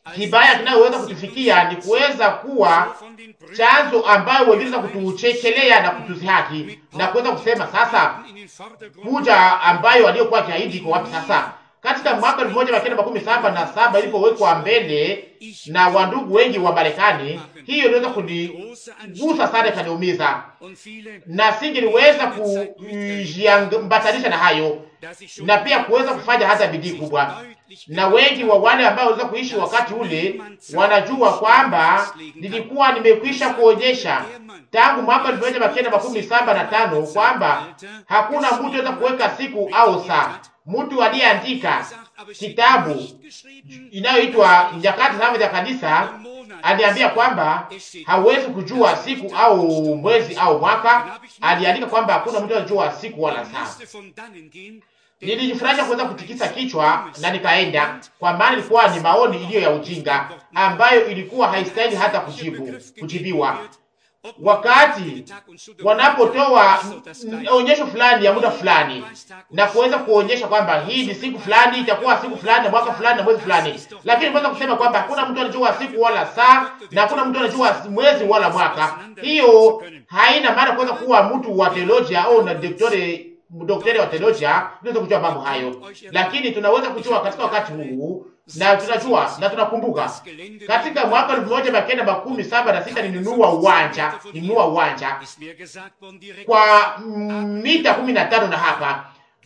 Speaker 2: kibaya kinayoweza kutufikia ni kuweza kuwa chanzo ambayo wengine kutuchekelea na kutuzihaki na kuweza kusema sasa, kuja ambayo waliokuwa kiahidi iko wapi sasa? Katika mwaka elfu moja mia kenda makumi saba na saba ilipowekwa mbele na wandugu wengi wa Marekani, hiyo iliweza kunigusa sana, ikaniumiza na singeliweza kujiambatanisha na hayo na pia kuweza kufanya hata bidii kubwa. Na wengi wa wale ambao waliweza kuishi wakati ule wanajua kwamba nilikuwa nimekwisha kuonyesha tangu mwaka elfu moja mia kenda makumi saba na tano kwamba hakuna mtu aweza kuweka siku au saa. Mtu aliyeandika kitabu inayoitwa Nyakati Saba za Kanisa aliambia kwamba hawezi kujua siku au mwezi au mwaka. Aliandika kwamba hakuna mtu anajua siku wala saa. Nilijifurahisha kuweza kutikisa kichwa na nikaenda, kwa maana ilikuwa ni maoni iliyo ya ujinga ambayo ilikuwa haistahili hata kujibu kujibiwa. Wakati wanapotoa onyesho fulani ya muda fulani na kuweza kuonyesha kwamba hii ni siku fulani, itakuwa siku fulani na mwaka fulani na mwezi fulani, lakini mweza kusema kwamba hakuna mtu anajua siku wala saa na hakuna mtu anajua mwezi wala mwaka, hiyo haina maana kuweza kuwa mtu wa teolojia au na daktari mdokteri wa teolojia tunaweza kujua mambo hayo, lakini tunaweza kujua katika wakati huu, na tunajua na tunakumbuka, katika mwaka elfu moja mia kenda makumi saba na sita nilinunua uwanja, nilinunua uwanja kwa mita kumi na tano na hapa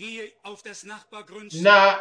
Speaker 2: na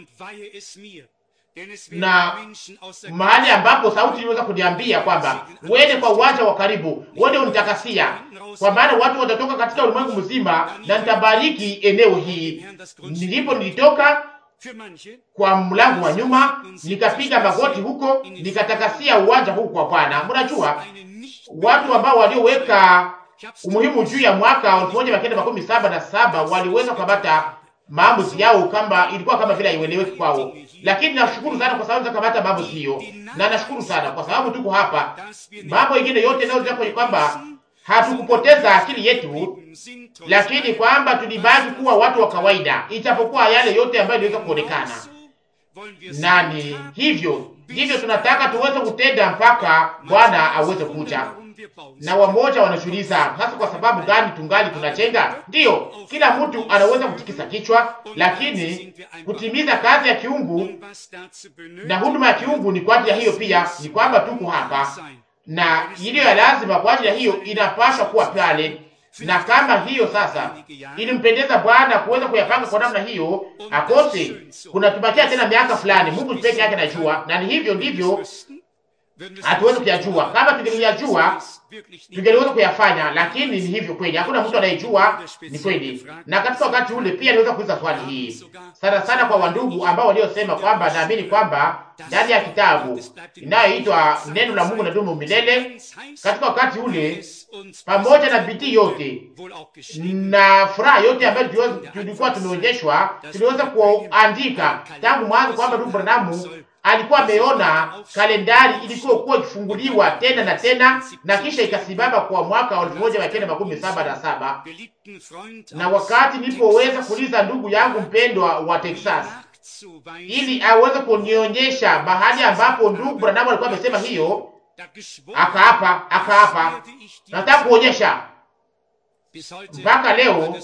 Speaker 2: na mahali ambapo sauti iliweza kuniambia kwamba uende kwa uwanja wa karibu, uende unitakasia, kwa maana watu watatoka katika ulimwengu mzima na nitabariki eneo hii. Nilipo nilitoka kwa mlango wa nyuma, nikapiga magoti huko, nikatakasia uwanja huu kwa Bwana. Mnajua watu ambao walioweka umuhimu juu ya mwaka elfu moja mia kenda makumi saba na saba waliweza kukamata maamuzi yao kama ilikuwa kama vile haieleweki kwao, lakini nashukuru sana kwa sababu zakamata maamuzi hiyo, na nashukuru sana kwa sababu tuko hapa. Mambo ingine yote nayo kwenye kwamba hatukupoteza akili yetu, lakini kwamba tulibaki kuwa watu wa kawaida, ijapokuwa yale yote ambayo iliweza kuonekana nani. Hivyo ndivyo tunataka tuweze kutenda mpaka Bwana aweze kuja na wamoja wanajiuliza hasa kwa sababu gani tungali tunachenga? Ndiyo, kila mtu anaweza kutikisa kichwa, lakini kutimiza kazi ya kiungu na huduma ya kiungu ni kwa ajili ya hiyo pia, ni kwamba tuko hapa na iliyo ya lazima kwa ajili ya hiyo inapaswa kuwa pale, na kama hiyo sasa ilimpendeza Bwana kuweza kuyapanga kwa namna hiyo, akose kunatubakia tena miaka fulani. Mungu peke yake anajua, na ni hivyo ndivyo hatuwezi kuyajua. Kama tungeliyajua tungeliweza kuyafanya, lakini ni hivyo kweli, hakuna mtu anayejua. Ni kweli. Na katika wakati ule pia niweza kuuliza swali hii sana sana kwa wandugu ambao waliosema kwamba naamini kwamba ndani ya kitabu inayoitwa neno la Mungu na dumu milele, katika wakati ule, pamoja na bidii yote na furaha yote ambayo tulikuwa tumeonyeshwa, tuliweza kuandika tangu mwanzo kwamba ndugu Branamu alikuwa ameona kalendari ilikuwa kuwa ikifunguliwa tena na tena, na kisha ikasimama kwa mwaka wa elfu moja mia kenda makumi saba na saba. Na wakati nilipoweza kuuliza ndugu yangu mpendwa wa Texas ili aweze kunionyesha mahali ambapo ndugu Branham alikuwa amesema hiyo, akaapa akaapa, nataka kuonyesha mpaka leo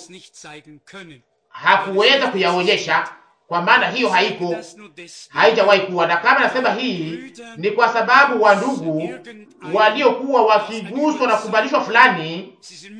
Speaker 2: hakuweza kuyaonyesha kwa maana hiyo haiko, haijawahi kuwa. Na kama nasema hii ni kwa sababu wa ndugu waliokuwa wakiguswa na kubalishwa fulani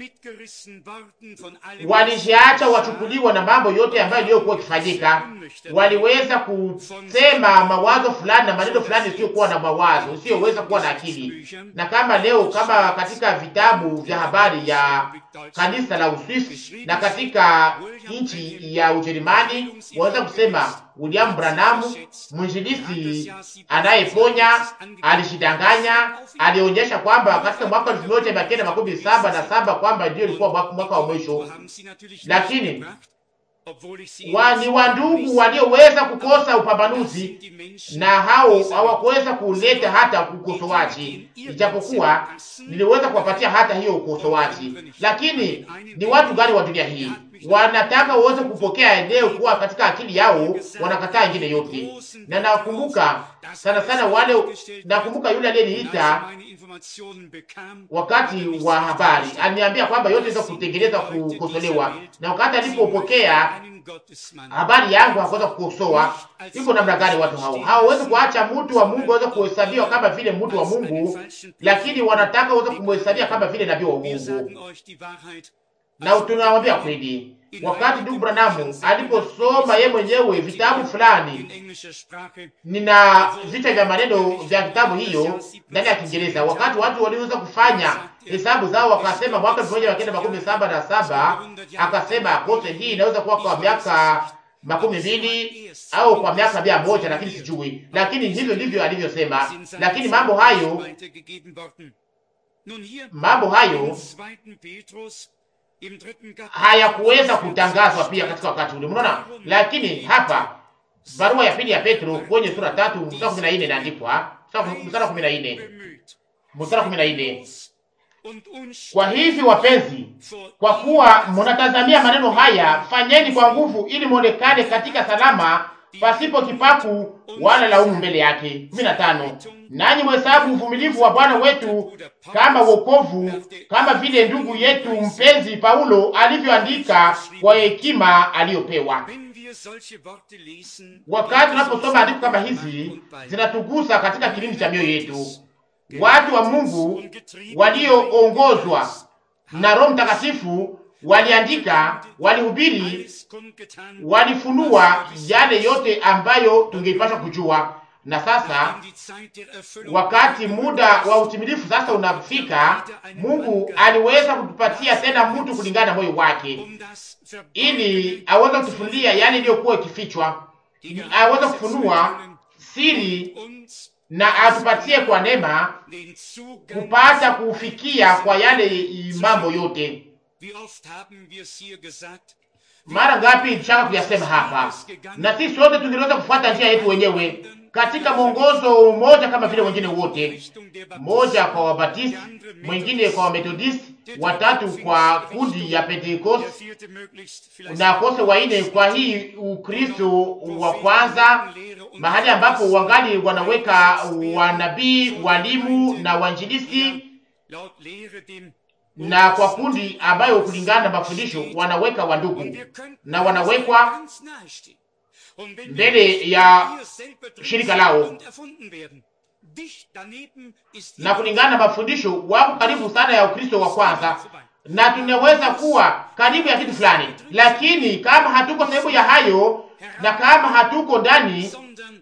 Speaker 2: walijiacha wachukuliwa na mambo yote ambayo iliyokuwa ikifanyika. Waliweza kusema mawazo fulani na maneno fulani isiyokuwa na mawazo, isiyoweza kuwa na akili. Na kama leo, kama katika vitabu vya habari ya kanisa la Uswisi na katika nchi ya Ujerumani waweza kusema William Branham mwinjilisi anayeponya alishidanganya, alionyesha kwamba katika mwaka elfu moja mia kenda makumi saba na saba kwamba ndio ilikuwa mwaka wa mwisho, lakini wa, ni wandugu walioweza kukosa upambanuzi na hao hawakuweza kuleta hata ukosoaji, ijapokuwa niliweza kuwapatia hata hiyo ukosoaji. Lakini ni watu gani wa dunia hii wanataka uweze kupokea eneo kuwa katika akili yao, wanakataa ingine yote. Na nakumbuka sana sana wale, nakumbuka yule aliyeniita wakati wa habari aliniambia kwamba yote iweza kutengeneza kukosolewa, na wakati alipopokea habari yangu hakuweza kukosoa. Iko namna gani watu hao hawawezi kuacha mtu wa Mungu aweze kuhesabiwa kama vile mtu wa Mungu, lakini wanataka waweze kumhesabia kama vile nabii wa Mungu. Na tunawambia kweli, wakati ndugu Branamu aliposoma ye mwenyewe vitabu fulani, nina vichwa vya maneno vya kitabu hiyo ndani ya Kiingereza, wakati watu waliweza kufanya hesabu zao, wakasema mwaka elfu moja mia kenda makumi saba na saba akasema kose hii inaweza kuwa kwa miaka makumi mbili au kwa miaka mia moja lakini sijui, lakini hivyo ndivyo alivyosema. Lakini mambo hayo mambo hayo hayakuweza kutangazwa pia katika wakati ule, mnaona. Lakini hapa barua ya pili ya Petro kwenye sura tatu mstari kumi na nne inaandikwa, mstari kumi na nne mstari kumi na nne kwa hivi wapenzi, kwa kuwa mnatazamia maneno haya, fanyeni kwa nguvu, ili mwonekane katika salama, pasipo kipaku wala laumu mbele yake. kumi na tano nanyi mhesabu uvumilivu wa Bwana wetu kama wokovu, kama vile ndugu yetu mpenzi Paulo alivyoandika kwa hekima aliyopewa. Wakati tunaposoma andiko kama hizi, zinatugusa katika kilindi cha mioyo yetu. Watu wa Mungu walioongozwa na Roho Mtakatifu waliandika, walihubiri, walifunua yale yote ambayo tungeipasha kujua. Na sasa wakati muda wa utimilifu sasa unafika, Mungu aliweza kutupatia tena mtu kulingana na moyo wake, ili aweze kutufunulia yale iliyokuwa ikifichwa, aweze kufunua siri na atupatie kwa neema kupata kufikia kwa yale mambo yote. Mara ngapi tushaka kuyasema hapa, na sisi sote tungeweza kufuata njia yetu wenyewe katika mwongozo mmoja kama vile wengine wote, mmoja kwa Wabatisti, mwingine kwa Wamethodisti, watatu kwa kundi ya Pentekoste na kose waine kwa hii Ukristo wa kwanza, mahali ambapo wangali wanaweka wanabii, walimu na wanjilisti, na kwa kundi ambayo kulingana na mafundisho wanaweka wandugu na wanawekwa mbele ya shirika lao na kulingana na mafundisho wako karibu sana ya Ukristo wa kwanza, na tunaweza kuwa karibu ya kitu fulani, lakini kama hatuko sehemu ya hayo na kama hatuko ndani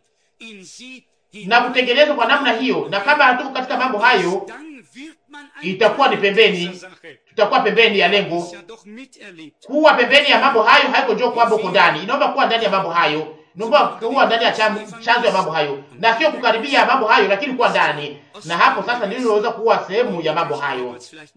Speaker 2: na kutengenezwa kwa namna hiyo, na kama hatuko katika mambo hayo, itakuwa ni pembeni, tutakuwa pembeni ya lengo. Kuwa pembeni ya mambo hayo haiko njoo kwamba uko ndani, inaomba kuwa ndani ya mambo hayo naomba kuwa ndani ya chanzo ya mambo hayo, na sio kukaribia mambo hayo, lakini kuwa ndani, na hapo sasa ndio unaweza kuwa sehemu ya mambo hayo.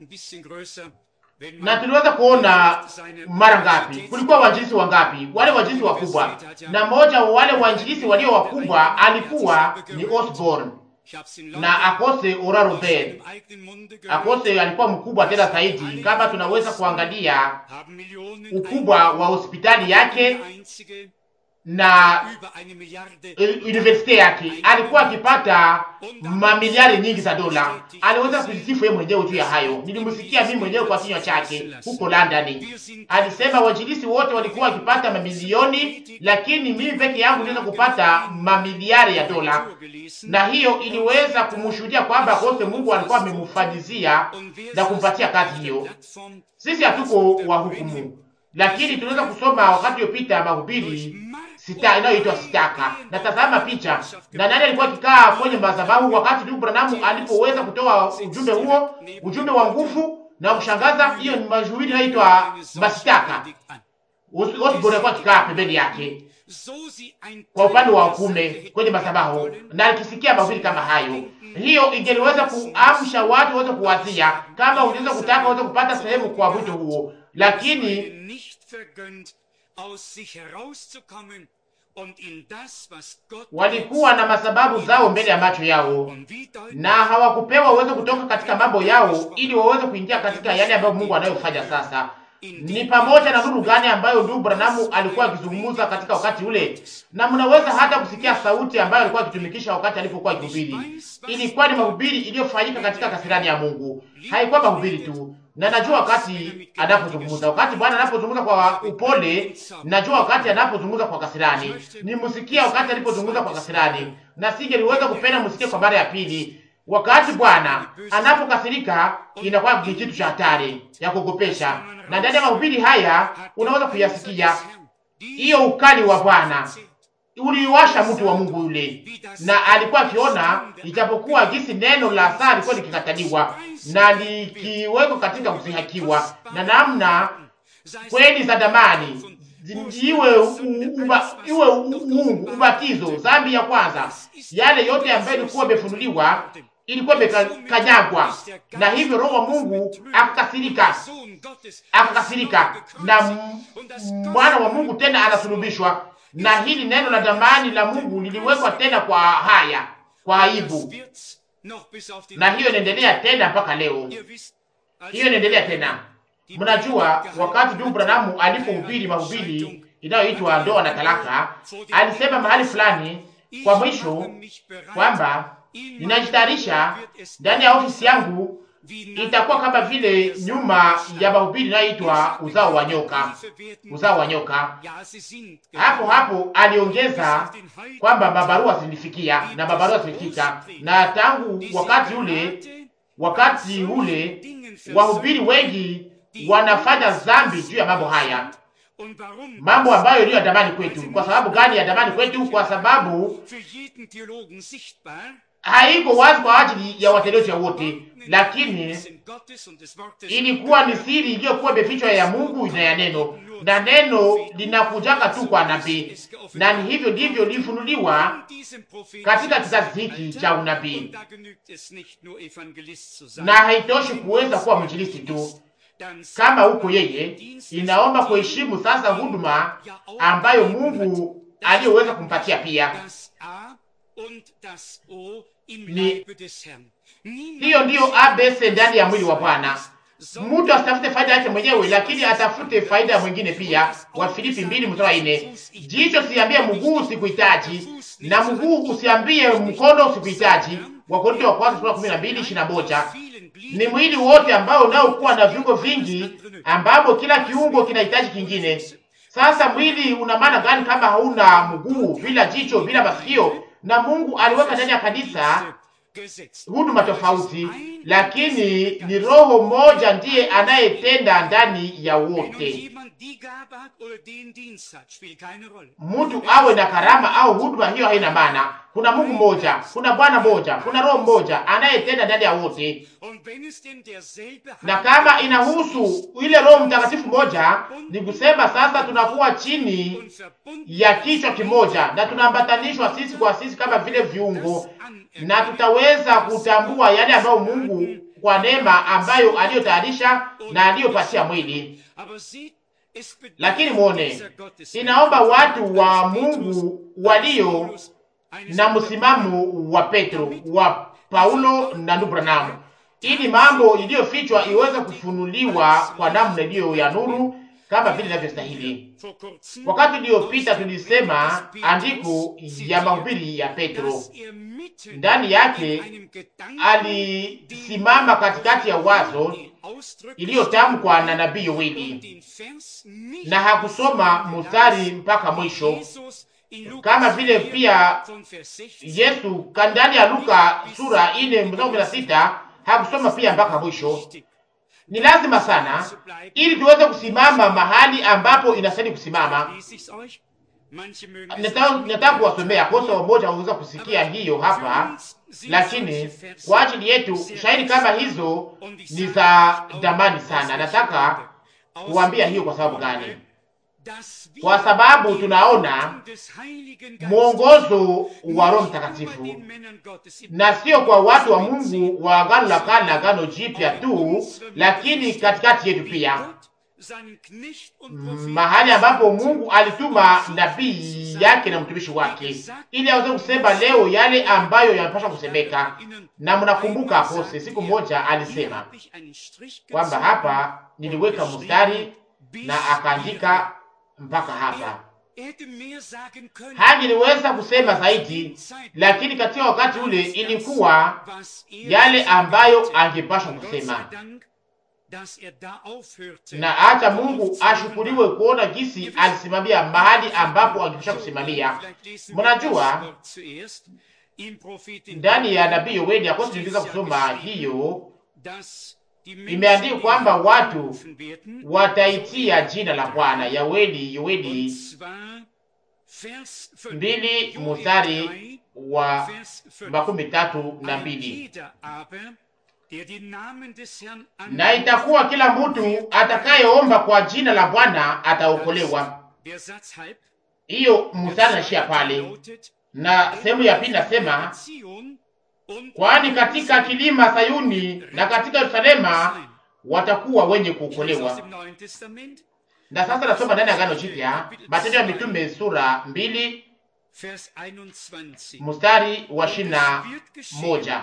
Speaker 2: Na tuliweza kuona mara ngapi, kulikuwa wanjilisi wangapi, wale wanjilisi wakubwa, na mmoja wa wale wanjilisi walio wakubwa alikuwa ni Osborne na akose Ora Robert. Akose alikuwa mkubwa tena zaidi, kama tunaweza kuangalia ukubwa wa hospitali yake na universite yake alikuwa akipata mamiliari nyingi za dola. Aliweza kujisifu yeye mwenyewe juu ya hayo. Nilimsikia mimi mwenyewe kwa kinywa chake huko London. Alisema wajilisi wote walikuwa wakipata mamilioni, lakini mimi peke yangu niweza kupata mamiliari ya dola, na hiyo iliweza kumshuhudia kwamba kote Mungu alikuwa amemfanyizia na kumpatia kazi hiyo. Sisi hatuko wa hukumu, lakini tunaweza kusoma wakati uliopita mahubiri sita inayoitwa sitaka. Na tazama picha na nani alikuwa akikaa kwenye madhabahu wakati ndugu Branham alipoweza kutoa ujumbe huo, ujumbe wa nguvu na kushangaza. Hiyo ni mahubiri inayoitwa masitaka. Osborne alikuwa akikaa pembeni yake kwa upande wa kume kwenye madhabahu, na akisikia mahubiri kama hayo, hiyo ingeliweza kuamsha watu waweze kuwazia kama ungeweza kutaka waweze kupata sehemu kwa wito huo, lakini walikuwa na masababu zao mbele ya macho yao, na hawakupewa uwezo kutoka katika mambo yao ili waweze kuingia katika yale ambayo Mungu anayofanya sasa. Ni pamoja na nuru gani ambayo ndugu Branamu alikuwa akizungumza katika wakati ule, na mnaweza hata kusikia sauti ambayo alikuwa akitumikisha wakati alipokuwa akihubiri. Ilikuwa ni mahubiri iliyofanyika katika kasirani ya Mungu, haikuwa mahubiri tu. Na najua wakati anapozungumza, wakati Bwana anapozungumza kwa upole, najua wakati anapozungumza kwa kasirani. Nimsikia wakati alipozungumza kwa kasirani, na singeliweza kupenda msikie kwa mara ya pili. Wakati Bwana anapokasirika inakuwa ni kitu cha hatari ya kugopesha, na ndani ya mahubiri haya unaweza kuyasikia hiyo ukali wa Bwana uliwasha mtu wa Mungu yule, na alikuwa akiona, ijapokuwa jinsi neno la saa lilikuwa likikataliwa na likiwekwa katika kusihakiwa, na namna kweli za damani iwe uba, iwe uungu, ubatizo, dhambi ya kwanza, yale yote ambayo ilikuwa imefunuliwa ilikuwa imekanyagwa, na hivyo Roho wa Mungu akakasirika, akakasirika, na mwana wa Mungu tena anasulubishwa, na hili neno la damani la Mungu liliwekwa tena kwa haya, kwa aibu, na hiyo inaendelea tena mpaka leo, hiyo inaendelea tena. Mnajua, wakati ndugu Branamu alipohubiri mahubiri inayoitwa ndoa na talaka, alisema mahali fulani kwa mwisho kwamba ninajitayarisha ndani ya ofisi yangu, itakuwa kama vile nyuma ya mahubiri inayoitwa uzao wa nyoka, uzao wa nyoka. Hapo hapo aliongeza kwamba mabarua zilifikia na mabarua zilifika, na tangu wakati ule, wakati ule wahubiri wengi wanafanya dhambi juu ya mambo haya, mambo ambayo iliyo ya damani kwetu. Kwa sababu gani ya damani kwetu? Kwa sababu haiko wazi kwa ajili ya watheolojia wote, lakini ilikuwa ni siri iliyokuwa imefichwa ya Mungu na ya neno, na neno linakujaka tu kwa nabii, na ni hivyo ndivyo lifunuliwa katika kizazi hiki cha unabii, na haitoshi kuweza kuwa mwinjilisti tu kama huko yeye inaomba kuheshimu sasa huduma ambayo Mungu aliyoweza kumpatia pia. Ni hiyo ndiyo abc ndani ya mwili wa Bwana. Mtu asitafute faida yake mwenyewe, lakini atafute faida ya mwingine pia. Wa Filipi mbili mstari wa nne. Jicho siambie mguu sikuhitaji, na mguu usiambie mkono sikuhitaji. Wakorintho wa kwanza sura kumi na mbili ishirini na moja. Ni mwili wote ambao unaokuwa na viungo vingi, ambapo kila kiungo kinahitaji kingine. Sasa mwili una maana gani kama hauna mguu, bila jicho, bila masikio? Na Mungu aliweka ndani ya kanisa huduma tofauti, lakini ni Roho mmoja ndiye anayetenda ndani ya wote. Mtu awe na karama au huduma, hiyo haina maana. Kuna Mungu mmoja, kuna Bwana mmoja, kuna Roho mmoja anayetenda ndani ya wote, na kama inahusu ile Roho Mtakatifu moja, ni kusema sasa tunakuwa chini ya kichwa kimoja na tunaambatanishwa sisi kwa sisi kama vile viungo, na tutaweza kutambua yale ambayo Mungu kwa neema ambayo aliyotayarisha na aliyopatia mwili. Lakini mwone, inaomba watu wa Mungu walio na msimamo wa Petro, wa Paulo na ndugu Branham, ili mambo iliyofichwa iweze kufunuliwa kwa namna iliyo ya nuru kama vile inavyostahili. Wakati uliopita tulisema andiko ya mahubiri ya Petro, ndani yake alisimama katikati ya wazo iliyotamkwa na nabii Yoeli, na hakusoma mstari mpaka mwisho, kama vile pia Yesu ndani ya Luka sura ine mstari kumi na sita hakusoma pia mpaka mwisho. Ni lazima sana ili tuweze kusimama mahali ambapo inastahili kusimama. Nataka kuwasomea kosa wamoja waweza kusikia hiyo hapa, lakini kwa ajili yetu shahidi kama hizo ni za damani sana. Nataka kuambia hiyo kwa sababu gani? Kwa sababu tunaona mwongozo wa Roho Mtakatifu na sio kwa watu wa Mungu wa Agano la Kale na Agano Jipya tu, lakini katikati yetu pia, mahali ambapo Mungu alituma nabii yake na mtumishi wake ili aweze kusema leo yale ambayo yanapaswa kusemeka. Na mnakumbuka Apose siku moja alisema kwamba hapa niliweka mstari na akaandika mpaka hapa. Hangeliweza kusema zaidi, lakini katika wakati ule ilikuwa yale ambayo angepashwa kusema, na hata Mungu ashukuriwe kuona gisi alisimamia mahali ambapo angepasha kusimamia. Mnajua, ndani ya nabii Yoeli akosi tuliweza kusoma hiyo, imeandikwa kwamba watu wataitia jina la Bwana. Yoeli, Yoeli mbili mstari wa makumi tatu na mbili na itakuwa kila mtu atakayeomba kwa jina la Bwana ataokolewa. Hiyo mstari naishia pale, na sehemu ya pili nasema, kwani katika kilima Sayuni na katika Yerusalema watakuwa wenye kuokolewa. Na sasa nasoma ndani ya Agano Jipya, Matendo ya Mitume sura mbili mstari wa ishirini na moja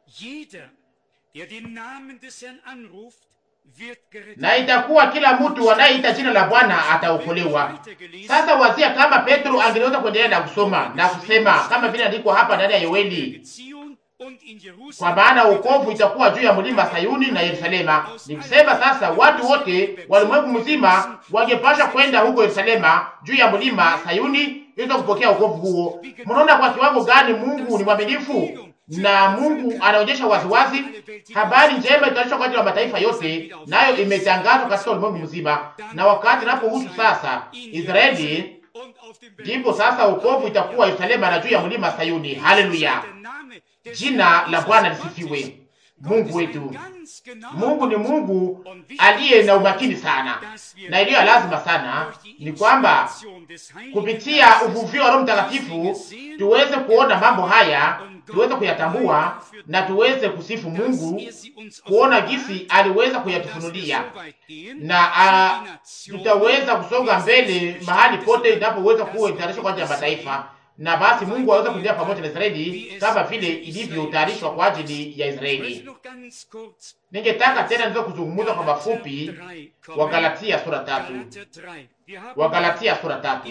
Speaker 2: na itakuwa kila mtu anayeita jina la Bwana ataokolewa. Sasa wazia kama Petro angeweza kuendelea na kusoma na kusema kama vile andikwa hapa ndani ya Yoeli, kwa maana wokovu itakuwa juu ya mlima Sayuni na Yerusalema. Ni kusema sasa watu wote walimwengu mzima wangepasha kwenda huko Yerusalema juu ya mlima Sayuni ili kupokea wokovu huo. Mnaona kwa kiwango gani Mungu ni mwaminifu na Mungu anaonyesha waziwazi habari njema itaonyeshwa kwa ajili ya mataifa yote, nayo imetangazwa katika ulimwengu mzima. Na wakati napohusu sasa Israeli, ndipo sasa wokovu itakuwa Yerusalema na juu ya mlima Sayuni. Haleluya, jina la Bwana lisifiwe. Mungu wetu, Mungu ni Mungu aliye na umakini sana, na iliyo lazima sana ni kwamba kupitia uvuvio wa Roho Mtakatifu tuweze kuona mambo haya tuweze kuyatambua na tuweze kusifu Mungu, kuona gisi aliweza kuyatufunulia, na a, tutaweza kusonga mbele mahali pote inapoweza kuwa itayarishwa kwa ajili ya mataifa, na basi Mungu aweze kuendelea pamoja na Israeli kama vile ilivyotayarishwa kwa ajili ya Israeli. Ningetaka tena niweze kuzungumza kwa mafupi wa Galatia sura tatu, wa Galatia sura tatu.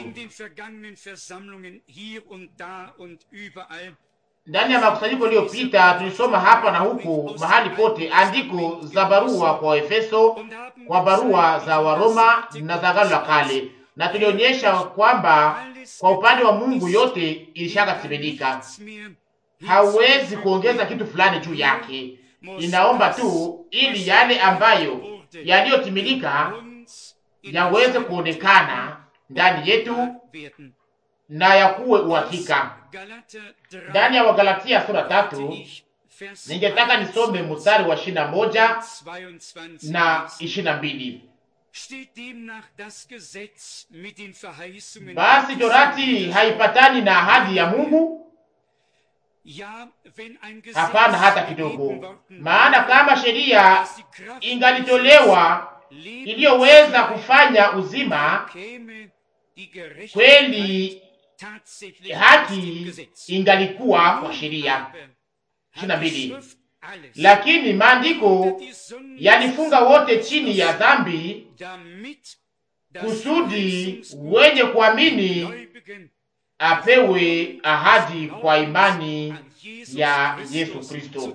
Speaker 2: Ndani ya makusanyiko iliyopita tulisoma hapa na huku mahali pote andiko za barua kwa Efeso, kwa barua za Waroma na za Agano la Kale, na tulionyesha kwamba kwa upande wa Mungu yote ilishakatimilika, hauwezi kuongeza kitu fulani juu yake. Inaomba tu ili yale ambayo yaliyotimilika yaweze kuonekana ndani yetu na yakuwe uhakika. Ndani ya Wagalatia sura tatu ningetaka nisome mstari wa ishirini na moja na ishirini na mbili. Basi torati haipatani na ahadi ya Mungu? Hapana, hata kidogo. Maana kama sheria ingalitolewa iliyoweza kufanya uzima, kweli haki ingalikuwa kwa sheria. ishirini na mbili. Lakini maandiko yalifunga wote chini ya dhambi, kusudi wenye kuamini apewe ahadi kwa imani ya Yesu Kristo.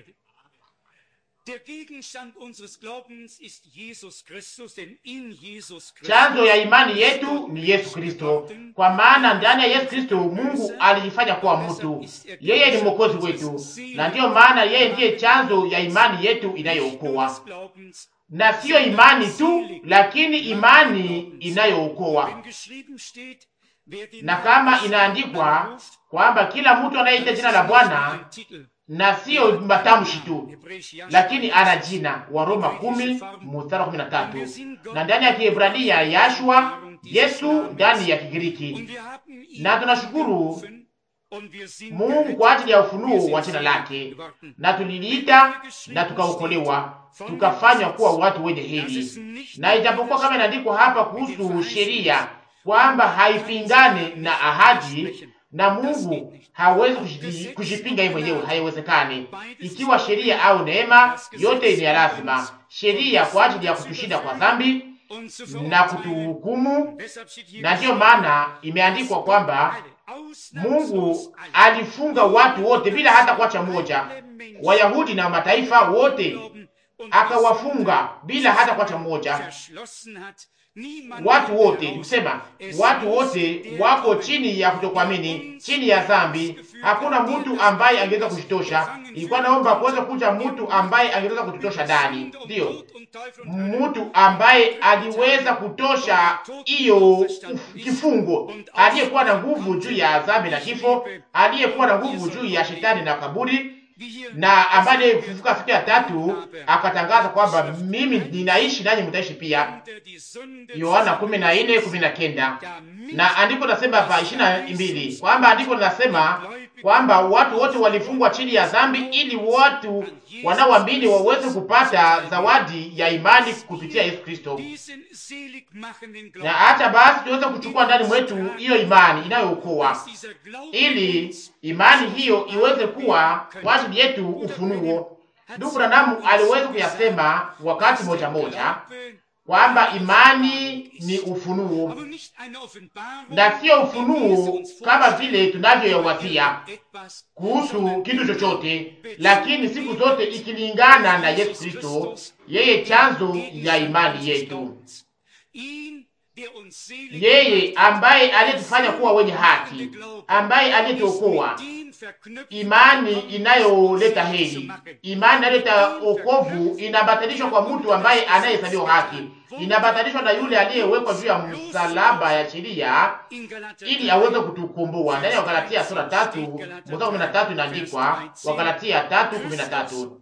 Speaker 2: Chanzo ya imani yetu ni Yesu Kristo, kwa maana ndani ya Yesu Kristo Mungu alijifanya kuwa mtu. Yeye ni mwokozi wetu, na ndiyo maana yeye ndiye chanzo ya imani yetu inayookoa, na siyo imani tu, lakini imani inayookoa. Na kama inaandikwa kwamba kila mtu anayeita jina la Bwana na siyo matamshi tu, lakini ana jina. wa Roma kumi mstari kumi na tatu na ndani ya Kiebrania Yashua, Yesu ndani ya Kigiriki. Na tunashukuru Mungu kwa ajili ya ufunuo wa jina lake, na tuliliita na tukaokolewa, tukafanywa kuwa watu wenye heri. Na ijapokuwa kama inaandikwa hapa kuhusu sheria kwamba haipingane na ahadi na Mungu hawezi kujipinga yeye mwenyewe, haiwezekani. Ikiwa sheria au neema, yote ni ya lazima. Sheria kwa ajili ya kutushinda kwa dhambi, na kutuhukumu, na ndiyo maana imeandikwa kwamba Mungu alifunga watu wote bila hata kuacha mmoja, Wayahudi na mataifa wote akawafunga bila hata kuacha mmoja. Watu wote nikusema, watu wote wako chini ya kutokuamini, chini ya dhambi. Hakuna mtu ambaye angeweza kujitosha. Ilikuwa naomba kuweza kuja mtu ambaye angeweza kututosha ndani, ndiyo mtu ambaye aliweza kutosha hiyo kifungo, aliyekuwa na nguvu juu ya dhambi na kifo, aliyekuwa na nguvu juu ya shetani na kaburi na ambaye alifufuka siku ya tatu akatangaza kwamba mimi ninaishi nanyi mtaishi pia. Yohana kumi na nne kumi na kenda. Na andiko linasema hapa ishirini na mbili kwamba andiko linasema kwamba watu wote walifungwa chini ya dhambi ili watu wanaoamini waweze kupata zawadi ya imani kupitia Yesu Kristo, na hata basi tuweze kuchukua ndani mwetu hiyo imani inayookoa, ili imani hiyo iweze kuwa kwa ajili yetu ufunuo. Ndugu Branamu aliweza kuyasema wakati moja moja kwamba imani ni ufunuo na sio ufunuo kama vile tunavyoyawazia kuhusu kitu chochote, lakini siku zote ikilingana na Yesu Kristo, yeye chanzo ya imani yetu, yeye ambaye aliyetufanya kuwa wenye haki, ambaye aliyetuokoa imani inayoleta heri, imani inayoleta okovu inabatanishwa kwa mtu ambaye anayehesabiwa haki, inabatanishwa na yule aliyewekwa juu ya msalaba ya sheria ili aweze kutukomboa. Ndani ya Wagalatia sura tatu mstari kumi na tatu inaandikwa, Wagalatia tatu kumi na tatu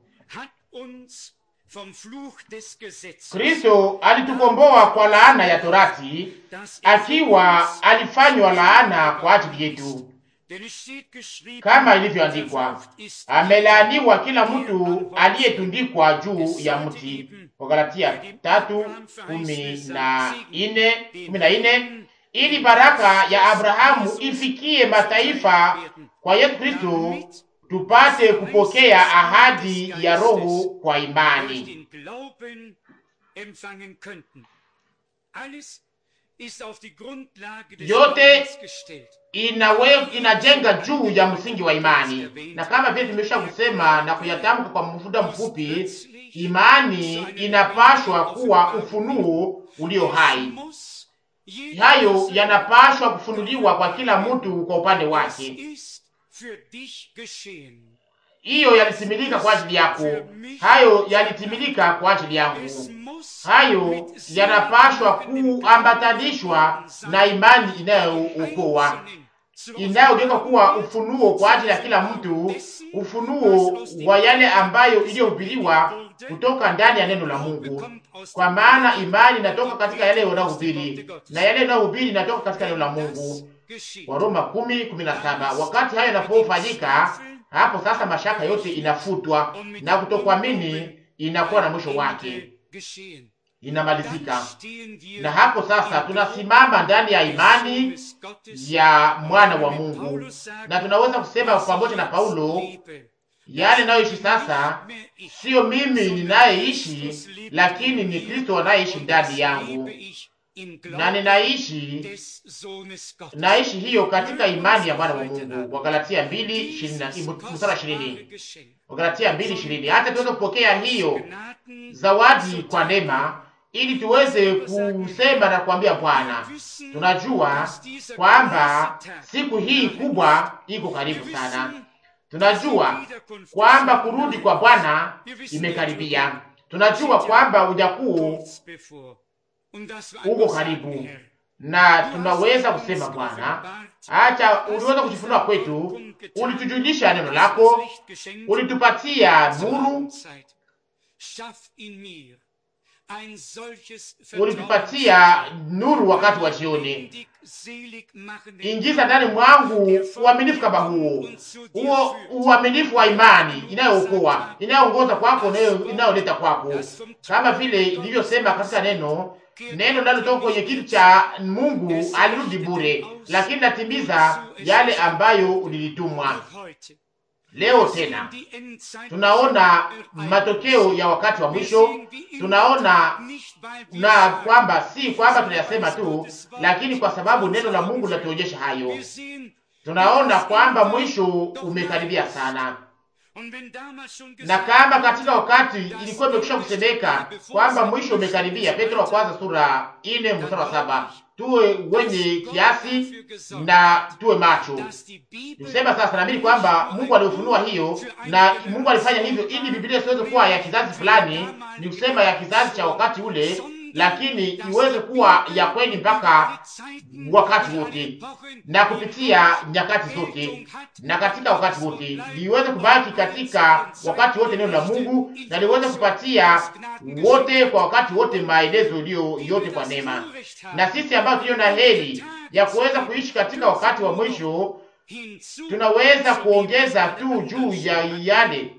Speaker 2: Kristo alitukomboa kwa laana ya torati, akiwa alifanywa laana kwa ajili yetu kama ilivyoandikwa, amelaaniwa kila mtu aliyetundikwa juu ya mti. Wagalatia tatu kumi na nne kumi na nne ili baraka ya Abrahamu ifikie mataifa kwa Yesu Kristo, tupate kupokea ahadi ya Roho kwa imani. Yote inawe inajenga juu ya msingi wa imani, na kama vile tumesha kusema na kuyatamka kwa muda mfupi, imani inapashwa kuwa ufunuo ulio hai. Hayo yanapashwa kufunuliwa kwa kila mtu kwa upande wake. Hiyo yalitimilika kwa ajili yako, hayo yalitimilika kwa ajili yangu. Hayo yanapashwa kuambatanishwa na imani inayookoa inayogeuka kuwa ufunuo kwa ajili ya kila mtu, ufunuo wa yale ambayo iliyohubiriwa kutoka ndani ya neno la Mungu, kwa maana imani inatoka katika yale unayohubiri na yale unayohubiri inatoka katika neno la Mungu. Waroma kumi kumi na saba. Wakati hayo yanapofanyika, hapo sasa mashaka yote inafutwa na kutokuamini inakuwa na mwisho wake inamalizika na hapo sasa tunasimama ndani ya imani ya mwana wa Mungu, na tunaweza kusema pamoja na Paulo, yale nayoishi sasa sio mimi ninayeishi, lakini ni Kristo anayeishi ndani yangu, na ninaishi naishi hiyo katika imani ya mwana wa Mungu. Wagalatia mbili mstari ishirini. Wagalatia mbili ishirini. Hata tuweze kupokea hiyo zawadi kwa neema ili tuweze kusema na kuambia Bwana, tunajua kwamba siku hii kubwa iko karibu sana. Tunajua kwamba kurudi kwa Bwana imekaribia. Tunajua kwamba ujakuu uko karibu, na tunaweza kusema Bwana, acha uliweza kujifunua kwetu, ulitujulisha neno lako, ulitupatia nuru ulitupatia nuru wakati wa jioni. Ingiza ndani mwangu uaminifu kama huo, huo uaminifu wa imani inayookoa, inayoongoza kwako, inayoleta kwako, kama vile ilivyosema katika neno neno linalotoka kwenye kitu cha Mungu alirudi bure, lakini natimiza yale ambayo ulilitumwa Leo tena tunaona matokeo ya wakati wa mwisho, tunaona na kwamba si kwamba tunayasema tu, lakini kwa sababu neno la Mungu linatuonyesha hayo, tunaona kwamba mwisho umekaribia sana na kama katika wakati ilikuwa imekwisha kusemeka kwamba mwisho umekaribia, Petro wa kwanza sura ine mstari wa saba tuwe wenye kiasi na tuwe macho. Nikusema sasa, naamini kwamba Mungu aliufunua hiyo, na Mungu alifanya hivyo ili Biblia isiweze kuwa ya kizazi fulani, ni kusema ya kizazi cha wakati ule, lakini iweze kuwa ya kweli mpaka wakati wote na kupitia nyakati zote na katika wakati wote, liweze kubaki katika wakati wote neno la Mungu, na liweze kupatia wote kwa wakati wote maelezo iliyo yote kwa neema. Na sisi ambao tulio na heri ya kuweza kuishi katika wakati wa mwisho, tunaweza kuongeza tu juu ya yale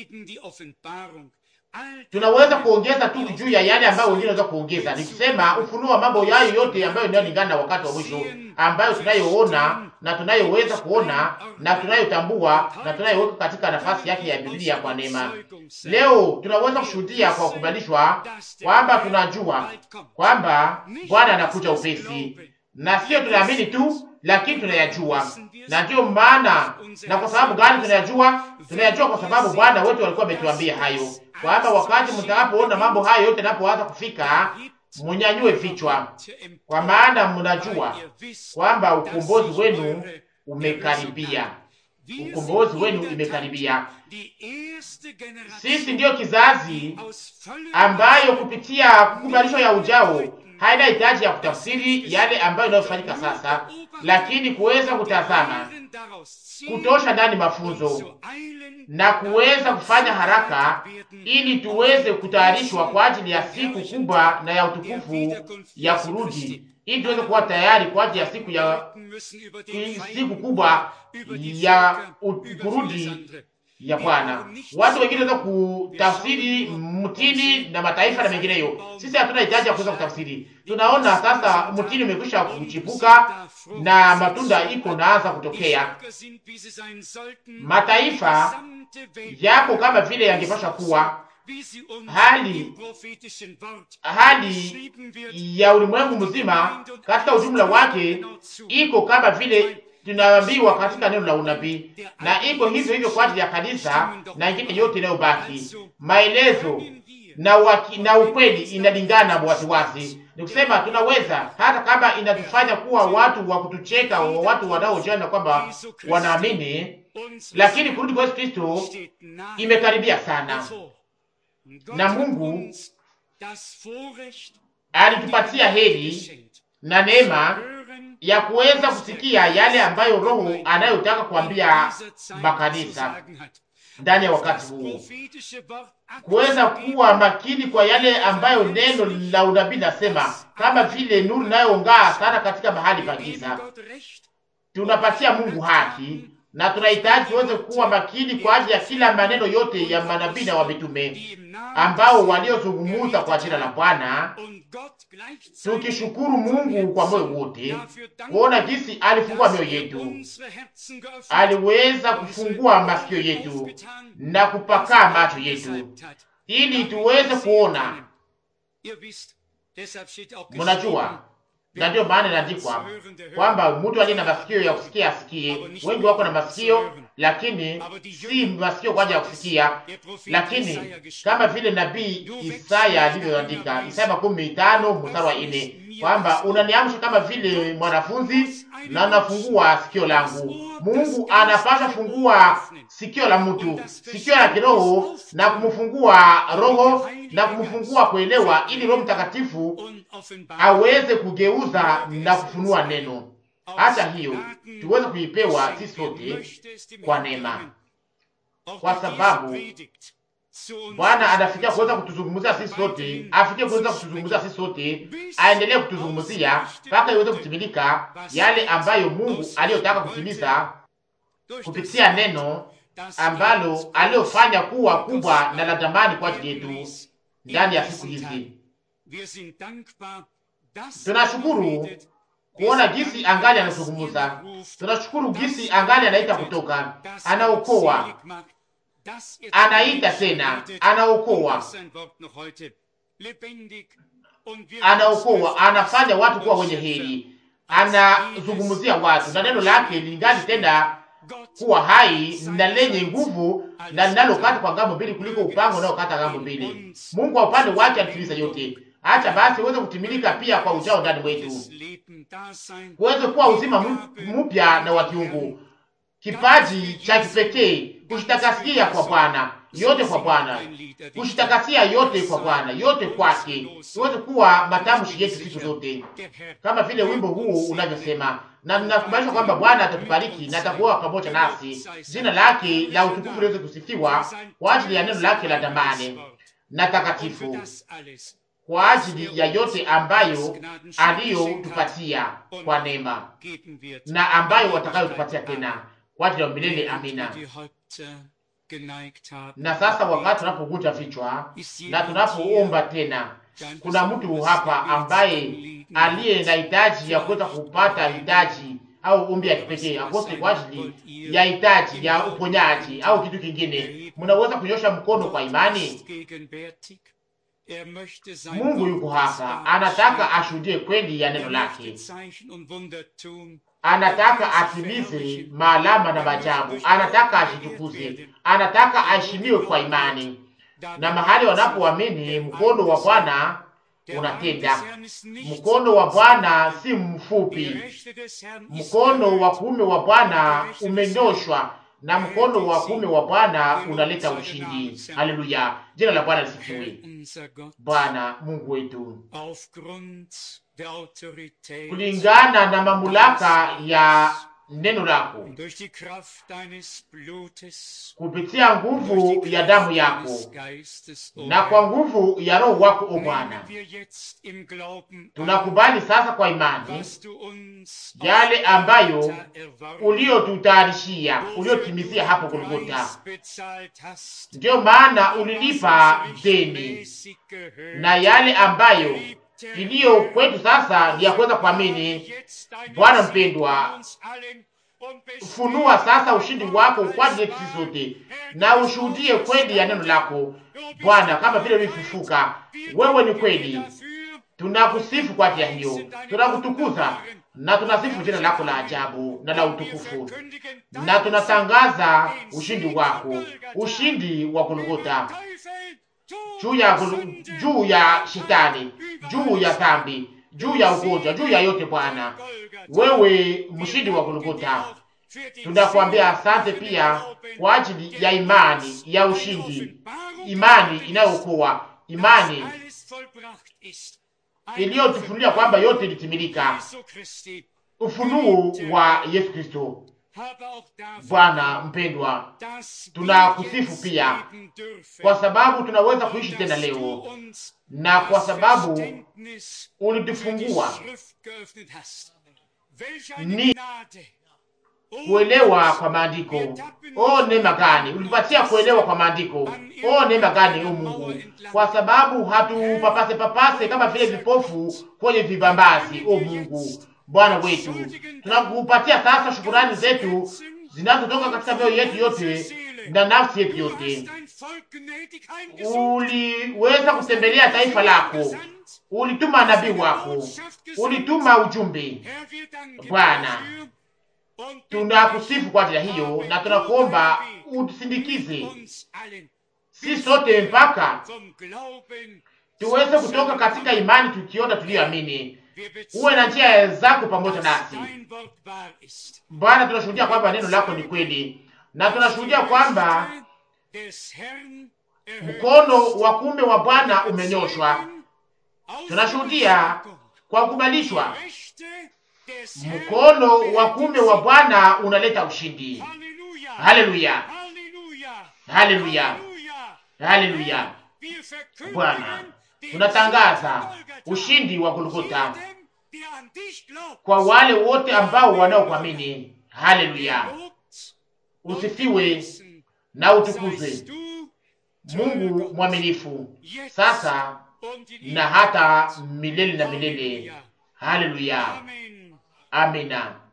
Speaker 2: tunaweza kuongeza tu juu ya yale ambayo wengine wanaweza kuongeza, ni kusema ufunuo wa mambo yayo yote ambayo inayolingana na wakati wa mwisho, ambayo tunayoona na tunayoweza kuona na tunayotambua na tunayoweka katika nafasi yake ya Biblia kwa neema. Leo tunaweza kushuhudia kwa kukubalishwa kwamba tunajua kwamba Bwana anakuja upesi, na sio tunaamini tu, lakini tunayajua. Na ndiyo maana, na kwa sababu gani tunayajua? Tunayajua kwa sababu Bwana wetu alikuwa ametuambia hayo kwamba wakati mtakapoona mambo hayo yote yanapoanza kufika, munyanyue vichwa, kwa maana mnajua kwamba ukombozi wenu umekaribia. Ukombozi wenu imekaribia. Sisi ndiyo kizazi ambayo kupitia kukubalishwa ya ujao haina hitaji ya kutafsiri yale ambayo inayofanyika sasa, lakini kuweza kutazama, kutosha ndani mafunzo na kuweza kufanya haraka ili tuweze kutayarishwa kwa ajili ya siku kubwa na ya utukufu ya kurudi, ili tuweze kuwa tayari kwa ajili ya siku ya siku kubwa ya kurudi ya Bwana. Watu wengine waweza kutafsiri mtini na mataifa na mengineyo. Sisi hatuna hitaji ya kuweza kutafsiri. Tunaona sasa mtini umekwisha kuchipuka na matunda iko naanza kutokea. Mataifa yako kama vile yangepasha kuwa hali hali ya ulimwengu mzima katika ujumla wake iko kama vile tunaambiwa katika neno la unabii, na iko hivyo hivyo kwa ajili ya kanisa na ingine yote inayobaki. Maelezo na waki, na ukweli inalingana waziwazi. Ni kusema tunaweza hata kama inatufanya kuwa watu wa kutucheka, wa watu wanaojiona kwamba wanaamini, lakini kurudi kwa Yesu Kristo imekaribia sana, na Mungu alitupatia heri na neema ya kuweza kusikia yale ambayo Roho anayotaka kuambia makanisa ndani ya wakati huu, kuweza kuwa makini kwa yale ambayo neno la unabii nasema, kama vile nuru inayong'aa sana katika mahali pa giza. Tunapatia Mungu haki na tunahitaji tuweze kuwa makini kwa ajili ya kila maneno yote ya manabii na wamitume ambao waliozungumuza kwa jina la Bwana, tukishukuru Mungu kwa moyo wote kuona jinsi alifungua mioyo yetu, aliweza kufungua masikio yetu na kupakaa macho yetu ili tuweze kuona. Mnajua, na ndiyo maana inaandikwa kwamba mtu aliye na masikio ya kusikia asikie. Wengi wako na masikio, lakini si masikio kwa ajili ya kusikia, lakini kama vile nabii Isaya alivyoandika, Isaya makumi tano mstari wa nne kwamba unaniamsha kama vile mwanafunzi na nafungua sikio langu. Mungu anapasha fungua sikio la mtu, sikio la kiroho, na kumfungua roho na kumfungua kuelewa, ili Roho Mtakatifu aweze kugeuza na kufunua neno. Hata hiyo tuweze kuipewa sisi sote kwa neema, kwa sababu Bwana anafikia kuweza kutuzungumzia sisi sote, afikie kuweza kutuzungumzia sisi sote, aendelee kutuzungumzia mpaka iweze kutimilika yale ambayo Mungu aliyotaka kutimiza kupitia neno ambalo aliyofanya kuwa kubwa na la thamani kwa ajili yetu ndani ya siku hizi. Tunashukuru kuona gisi angali anazungumza. Tunashukuru gisi angali anaita kutoka, anaokoa, anaita tena, anaokoa, anaokoa, anafanya watu kuwa wenye heri, anazungumzia watu na neno lake lingali tena kuwa hai na lenye nguvu na linalokata kwa ngambo mbili kuliko upanga unaokata ngambo mbili. Mungu wa upande wake alitimiza yote. Acha basi uweze kutimilika pia kwa ujao ndani mwetu, uweze kuwa uzima mpya na wa kiungu, kipaji cha kipekee, kushitakasia kwa Bwana, yote kwa Bwana, kushitakasia yote kwa Bwana, yote kwake, iweze kuwa matamshi yetu siku zote, kama vile wimbo huu unavyosema na ninakubalishwa kwamba Bwana atatubariki na atakuwa pamoja nasi. Jina lake la utukufu liweze kusifiwa kwa ajili ya neno lake la damani na takatifu, kwa ajili ya yote ambayo aliyotupatia kwa neema na ambayo watakayotupatia tena kwa ajili ya milele. Amina. Na sasa wakati tunapogunja vichwa na tunapoomba tena, kuna mtu hapa ambaye aliye na hitaji ya kuweza kupata hitaji au ombi ya kipekee akose kwa ajili ya hitaji ya uponyaji au kitu kingine, mnaweza kunyosha mkono kwa imani. Mungu yuko hapa, anataka ashuhudie kweli ya neno lake, anataka atimize maalama na maajabu, anataka ashitukuze, anataka aheshimiwe kwa imani, na mahali wanapoamini mkono wa Bwana unatenda. Mkono wa Bwana si mfupi, mkono wa kuume wa Bwana umenyoshwa, na mkono wa kuume wa Bwana unaleta ushindi. Haleluya, jina la Bwana lisifiwe. Bwana Mungu wetu, kulingana na mamlaka ya neno lako kupitia nguvu ya damu yako na kwa nguvu ya Roho wako, o Bwana, tunakubali sasa kwa imani yale ambayo uliotutayarishia, uliotimizia hapo Golgota. Ndiyo maana ulilipa deni, na yale ambayo iliyo kwetu sasa ni ya kuweza kuamini. Bwana mpendwa, funua sasa ushindi wako kwa ajili yetu sisi sote, na ushuhudie kweli ya neno lako Bwana, kama vile ulifufuka. Wewe ni kweli, tunakusifu kwa ajili ya hiyo, tunakutukuza na tunasifu jina lako la ajabu na la utukufu, na tunatangaza ushindi wako, ushindi wa Golgota juu ya juu ya shetani, juu ya dhambi, juu ya ugonjwa, juu ya yote. Bwana, wewe mshindi wa Golgota, tunakuambia asante pia kwa ajili ya imani ya ushindi, imani inayookoa, imani iliyotufunulia kwamba yote ilitimilika, ufunuo wa Yesu Kristo. Bwana mpendwa, tunakusifu pia kwa sababu tunaweza kuishi tena leo, na kwa sababu ulitufungua ni kuelewa kwa maandiko. O, neema gani ulipatia kuelewa kwa maandiko! O, neema gani o Mungu, kwa sababu hatupapase papase kama vile vipofu kwenye vibambazi. O Mungu Bwana wetu, tunakupatia sasa shukurani zetu zinazotoka katika mioyo yetu yote na nafsi yetu yote. Uliweza kutembelea taifa lako, ulituma nabii wako, ulituma ujumbe. Bwana, tunakusifu kwa ajili ya hiyo, na tunakuomba utusindikize si sote mpaka tuweze kutoka katika imani tukiona tuliyoamini. Uwe na njia zako pamoja nasi Bwana. Tunashuhudia kwamba neno lako ni kweli, na tunashuhudia kwamba mkono wa kuume wa Bwana umenyoshwa. Tunashuhudia kwa kukubalishwa, mkono wa kuume wa Bwana unaleta ushindi. Haleluya, haleluya, haleluya. Bwana, tunatangaza ushindi wa Golgota kwa wale wote ambao wanaokuamini. Haleluya, usifiwe na utukuzwe Mungu mwaminifu, sasa na hata milele na milele. Haleluya, Amina.